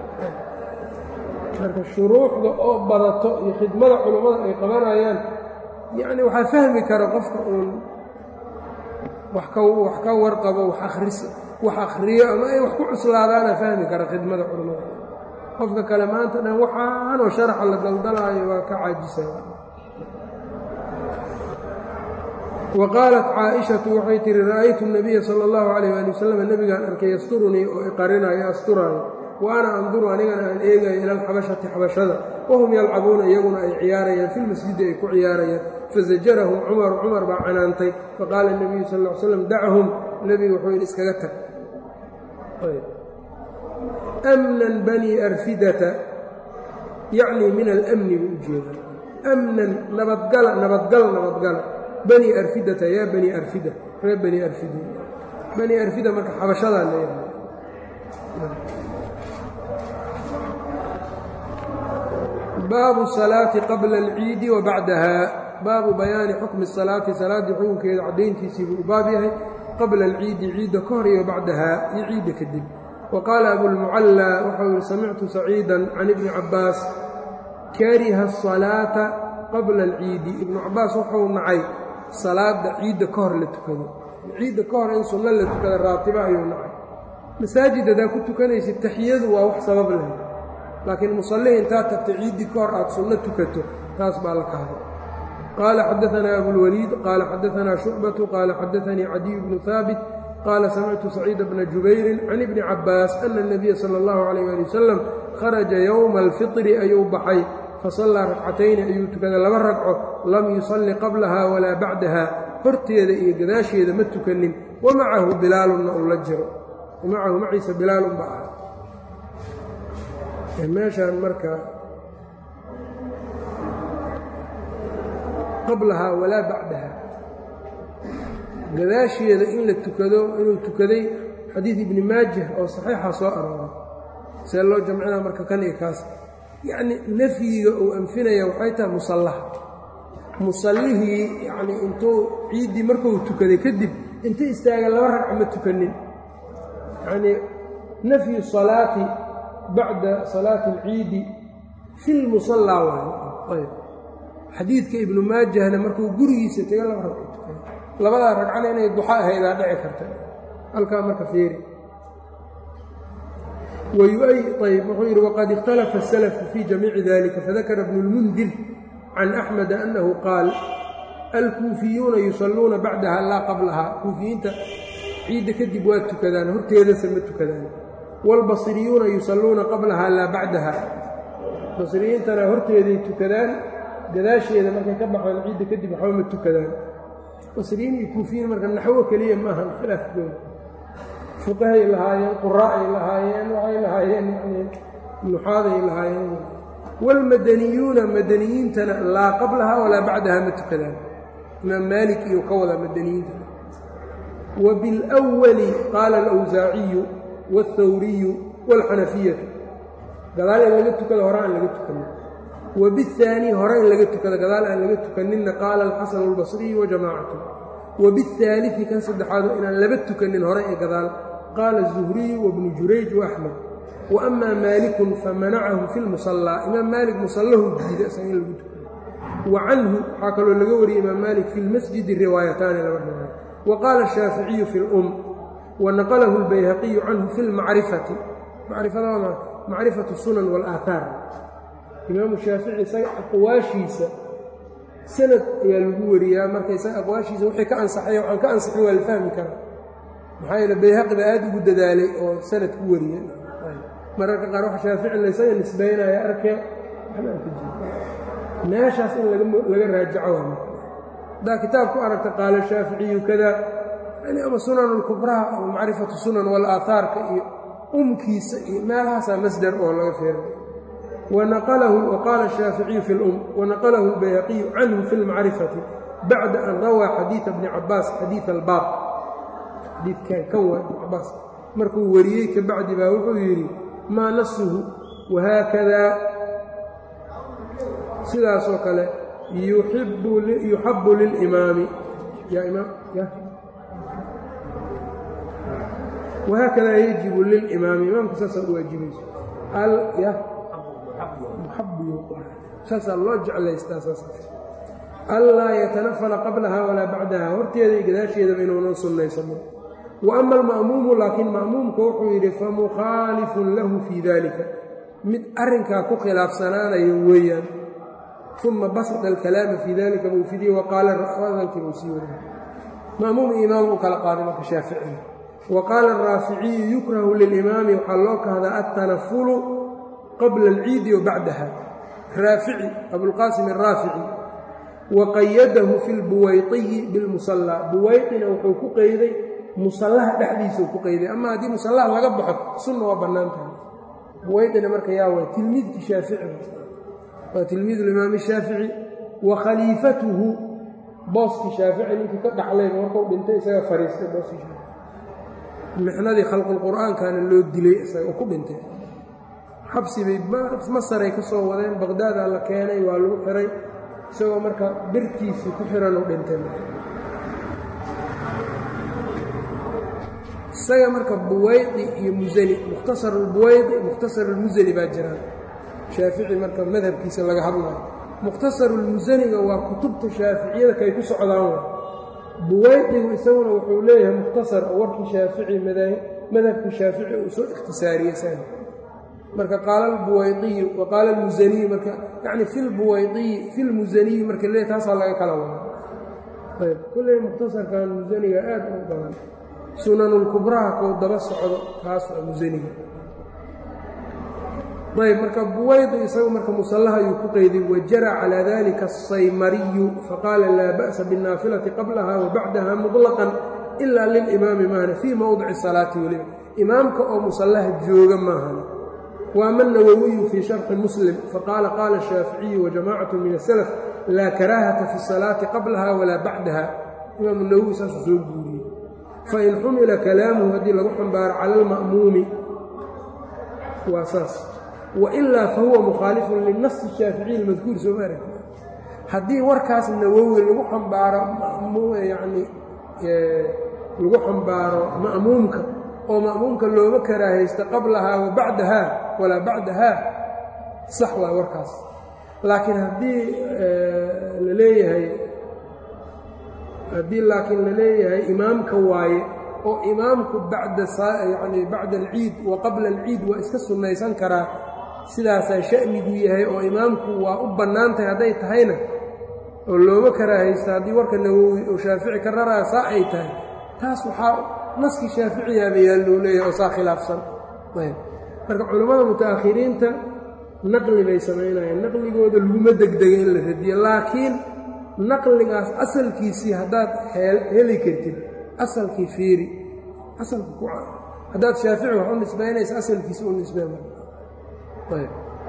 marka shuruuxda oo badato iyo khidmada culummada ay qabanayaan yacni waxaa fahmi kara qofka uun wax ka wax ka warqabo wax akhris wax akhriyo ama ay wax ku cuslaadaana fahmi kara khidmada culammada qofka kale maanta dhan waxaanoo sharaxa la daldalaayo waa ka caajisa wa qaalat caaishatu waxay tihi ra'aytu nabiya sala allahu calayh waali wasalam nebigaan arkay yasturunii oo iqarinaayo asturaayo wa ana anduru anigana aan eegayo ila alxabashati xabashada wahum yalcabuuna iyaguna ay ciyaarayaan filmasjidi ay ku ciyaarayaan fazajarahum cumaru cumar baa canaantay faqaala nebiyu sal ll ly slam dachum nebigu wuxuu yidhi iskaga tag amnan banii arfidata yacnii min alamni buu u jeeda amnan nabadgala nabadgala nabadgala banii arfidata yaa banii arfida reer banii arfida banii arfida marka xabashadaa leeyahay baabu salaati qabla alciidi wa bacdaha baabu bayaani xukmi salaati salaaddii xukunkeeda caddayntiisii buu u baab yahay qabla alciidi ciidda ka hor iyo bacdahaa iyo ciidda kadib wa qaala abulmucallaa waxau yihi samictu saciidan can ibni cabbaas kariha asalaata qabla alciidi ibnu cabbaas wuxuu nacay salaadda ciidda ka hor la tukado ciidda ka hor in sunno la tukada raatiba ayuu nacay masaajid haddaa ku tukanaysid taxiyadu waa wax sabab leh laakiin musallihi intaad tagtay ciiddii ka hor aad sunno tukato taas baa la kahday qaala xadaanaa abulwaliid qaala xadaanaa shucbatu qaala xadaanii cadiy bnu haabit qaala samictu saciida bna jubayrin can ibni cabbaas ana اnabiya sala اllahu calayh ali wasalam kharaja yowma alfitri ayuu baxay fasallaa ragcatayni ayuu tukaday laba ragco lam yusalli qablaha walaa bacdaha horteeda iyo gadaasheeda ma tukanin wa macahu bilaalunna uu la jiro macahu maciisa bilaalun ba ah meeshaan marka qablahaa walaa bacdaha gadaasheeda in la tukado inuu tukaday xadiid ibni maajah oo saxiixa soo arooray see loo jamcinaa marka kan iyo kaas yacni nafyiga uu anfinaya waxay tahay musallaha musallihii yacnii intuu ciiddii markuu tukaday kadib inta istaaga laba ragca ma tukanin yacnii nafyu salaati bacda salaati alciidi fi lmusallaa waayo ayb xadiidka ibnu maajahna markuu gurigiisa tega laba ragco tukay labadaa ragcana inay duxa ahaydaa dhici karta halkaa marka fiiri ayb wuxuu yidhi waqad ikhtalafa الsalafu fii jamiici dalika fadakara bnu اlmundir can axmeda annahu qaal alkuufiyuuna yusalluuna bacdaha laa qablaha kuufiyiinta ciidda kadib waa tukadaan horteedase ma tukadaan wاlbasriyuuna yusalluuna qablaha laa bacdaha basriyiintana horteeday tukadaan gadaasheeda markay ka baxaan ciidda kadib waxba ma tukadaan basriyiin iyo kuufiyiin marka naxwo keliya ma ahan khilaafkooda fuqahay lahaayeen quraa'ay lahaayeen waxay lahaayeen yani nuxaaday lahaayeen wاlmadaniyuuna madaniyiintana laa qablaha walaa bacdaha ma tukadaan imaam maalik iyo ka wada madaniyiinta وبالأول قال الأwزاaعiyu والthwriyu والxanafiyatu gadaal in laga tukado hore aan laga tukanin وبالثاني hore in laga tukado gadaal aan laga tukaninna qaala الxaسن الbaصرiyu وجamاcaة وبالثالثi kan saddexaado inaan laba tukanin hore ee gadaal qaala الزهriyu وبن jurayج وأحmed وأma maaliك famanacahu في الmuصلى imaam maalik musallahu diida isaga in lagu tukado وcanhu waxaa kaloo laga wariyey imaam maalik fi اlmasjidi riwaayataani laba riwaaya وqاl الشhaaفiعiyu في الأm وnaqلh الbayhaqiyu canhu fi اlmacrifati macrifada waa macrifaة الsunan والآaثaar imaamu shaafici isaga aqwaashiisa sanad ayaa lagu wariyaa marka isaga aqwaashiisa wixii ka ansaxay waxaan ka ansaxin waa la fahmi karaa maxaa yeele bayhaqi baa aad ugu dadaalay oo sanad ku wariya mararka qaar wax shaafici la isaga nisbaynaya arkee waxba aan ka jiri meeshaas in laga raajaco waa haddaa kitaab ku aragta qaala shaaficiyu kada yani ama sunan اlkubraha ama macrifatu sunan wاlaahaarka iyo umkiisa iyo meelahaasaa masdar oo laga feeray waqaala الshaaficiyu fi اlum wanaqalahu اlbayhaqiyu canhu fi اlmacrifati bacda an rawaa xadiiثa bni cabaas xadiiث albaab xadiidkan kan waa ibn cabaas markuu wariyey ka bacdi baa wuxuu yidhi maa nasuhu wahaakada sidaasoo kale yuxabu lilimaami wahaakada yajibu lilimaami imaamka saasaa u waajibayso saasaa loo jeclaystaa saanlaa yatanafala qablaha walaa bacdaha horteeda iyo gadaasheedaba inuunan sunnaysanin wa ama alma'muumu laakiin ma'muumka wuxuu yidhi famukhaalifun lahu fii dalika mid arrinkaa ku khilaafsanaanayo weeyaan uma basada alkalaama fii dalika buu fidiye waqaala hadalkii buu sii wariye ma'muum iyo imaam u kala qaaday marka shaaficiga wa qaala araaficiyu yukrahu lilimaami waxaa loo kahdaa altanafulu qabla alciidi wa bacdaha raafici abulqaasim araafici wa qayadahu fi lbuwayqiyi bilmusallaa buwayqina wuxuu ku qeyday musallaha dhexdiisau ku qeyday ama haddii musallaha laga baxo sunna waa bannaan tahay buwayqina marka yaa waay tilmiidkii shaafici waa tilmiid limaam shaafici wa khaliifatuhu booskii shaafici ninkii ka dhaxlayba markuu dhintay isaga fariistay booskii shaafici mixnadii khalqulqur'aankana loo dilay isaga oo ku dhintay xabsibay masaray ka soo wadeen baqdaadaa la keenay waa lagu xiray isagoo marka birtiisii ku xiran u dhintay isaga marka buwaydi iyo musani mukhtasarulbuwaydi mukhtasarulmusani baa jiraan shaafici marka madhabkiisa laga hadlayo mukhtasarulmusaniga waa kutubta shaaficiyada kay ku socdaan wa buwaydigu isaguna wuxuu leeyahay mukhtasar oo warkii shaafici madhabkii shaafici uu soo ikhtisaariyey san marka qaala albuwaydiyu wa qaala almusaniyu marka yacni fi lbuwaydiyi fi lmusaniyi marka le taasaa laga kala wada ayb kulley mukhtasarkan musaniga aad u badan sunanulkubraha kuu daba socdo kaas waa musaniga ayb marka buwaydi isagu marka musallaha ayuu ku qeyday wajara calaa dalika asaymariyu faqaala laa ba'sa biاnnaafilati qablaha wa bacdaha muطlaqan ila lilimaami maahane fii mowdici salaati weliba imaamka oo musallaha jooga maahan waama nawowiyu fii sharxi muslim faqaala qaala shaaficiyu wajamacatu min asalaf laa karaahata fi salaati qablaha walaa bacdaha imaamu nawowi saasuu soo guuriyey fain xumila kalaamuhu haddii lagu xambaaro cala alma'muumi waa saas wailaa fahuwa mukhaalifun linasi shaaficiyi almadkuur soo maarag haddii warkaas nawowi lagu xambaaro yani lagu xambaaro ma'muumka oo ma'muumka looma karaahaysto qablahaa wa bacdahaa walaa bacdahaa sax waa warkaas laakiin haddii la leeyahay haddii laakiin la leeyahay imaamka waaye oo imaamku bacda yani bacda alciid wa qabla alciid waa iska sunnaysan karaa sidaasaa sha'nigu yahay oo imaamku waa u bannaan tahay hadday tahayna oo looma karaahaysto haddii warka nawowi oo shaafici ka raraa saa ay tahay taas waxaa naskii shaaficiyaaba yaallou leeyahay oo saa khilaafsan ayb marka culammada muta'akhiriinta naqli bay samaynayaan naqligooda laguma degdega in la radiyo laakiin naqligaas asalkiisii haddaad heli kartid asalkii fiiri asalka ku haddaad shaafici wax u nisbaynaysa asalkiisi u nisbeen ayb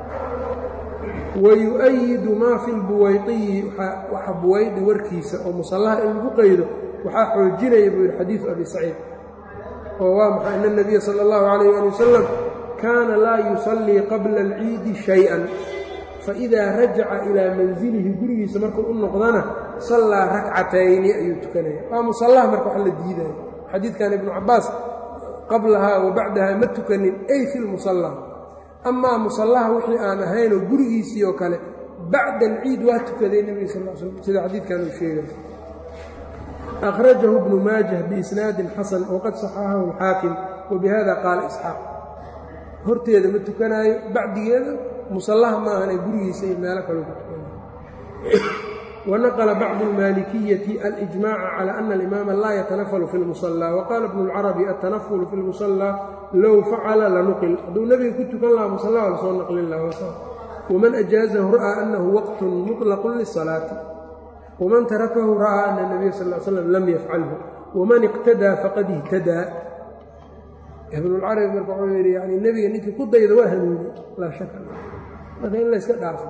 wayu'ayidu maa fi lbuwaydiyi waxa buwaydi warkiisa oo musallaha in lagu qaydo waxaa xoojinaya buu yidhi xadiidu abi saciid oo waa maxay ina اnabiya sala اllahu calayh ali wasalam kaana laa yusallii qabla alciidi shay-an faidaa rajaca ilaa manzilihi gurigiisa markuu u noqdana sallaa rakcatayni ayuu tukanaya waa musallaha marka wax la diidaya xadiidkan ibnu cabaas qablahaa wa bacdahaa ma tukanin ay fi lmusalla amaa musallaha wixii aan ahaynoo gurigiisii oo kale bacda alciid waa tukaday nebiga sal l slm sida xadiidkan uu sheegay akhrajahu bnu maajah biisnaadin xasan waqad saxaxahu alxaakim wa bihada qaala isxaaq horteeda ma tukanaayo bacdigeeda musallaha ma ahan ee gurigiisa iyo meelo kaloo ku tukanaayo wanaqla bacdu almaalikiyati alijmaca cala ana alimaama laa yatanafalu fi lmusallaa waqaala bnu lcarabi altanafulu fi lmusallaa low facala lanuqil hadduu nebiga ku tukan lahaa musalla waa lasoo naqlin lahaa waman ajaazahu ra'aa annahu waqtun muطlaqun lisalaati waman tarakahu ra'aa ana nabiya sal l slam lam yafcalhu waman iqtadaa faqad ihtadaa ibnulcarabi marka wuxuu yidhi yani nebiga ninkii ku dayda waa hanuuni laa shaka marka in layska dhaafo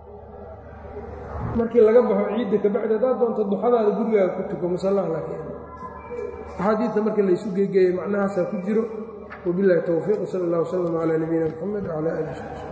markii laga baxo ciidda kabacdi haddaad doonto duxadaada gurigaaga ku tuko musallaha laakiin axaadiidta marka laysu geegeeyey macnahaasaa ku jiro wabillahi towfiiq sala allah wasalam calaa nabiyina moxamed wcala ali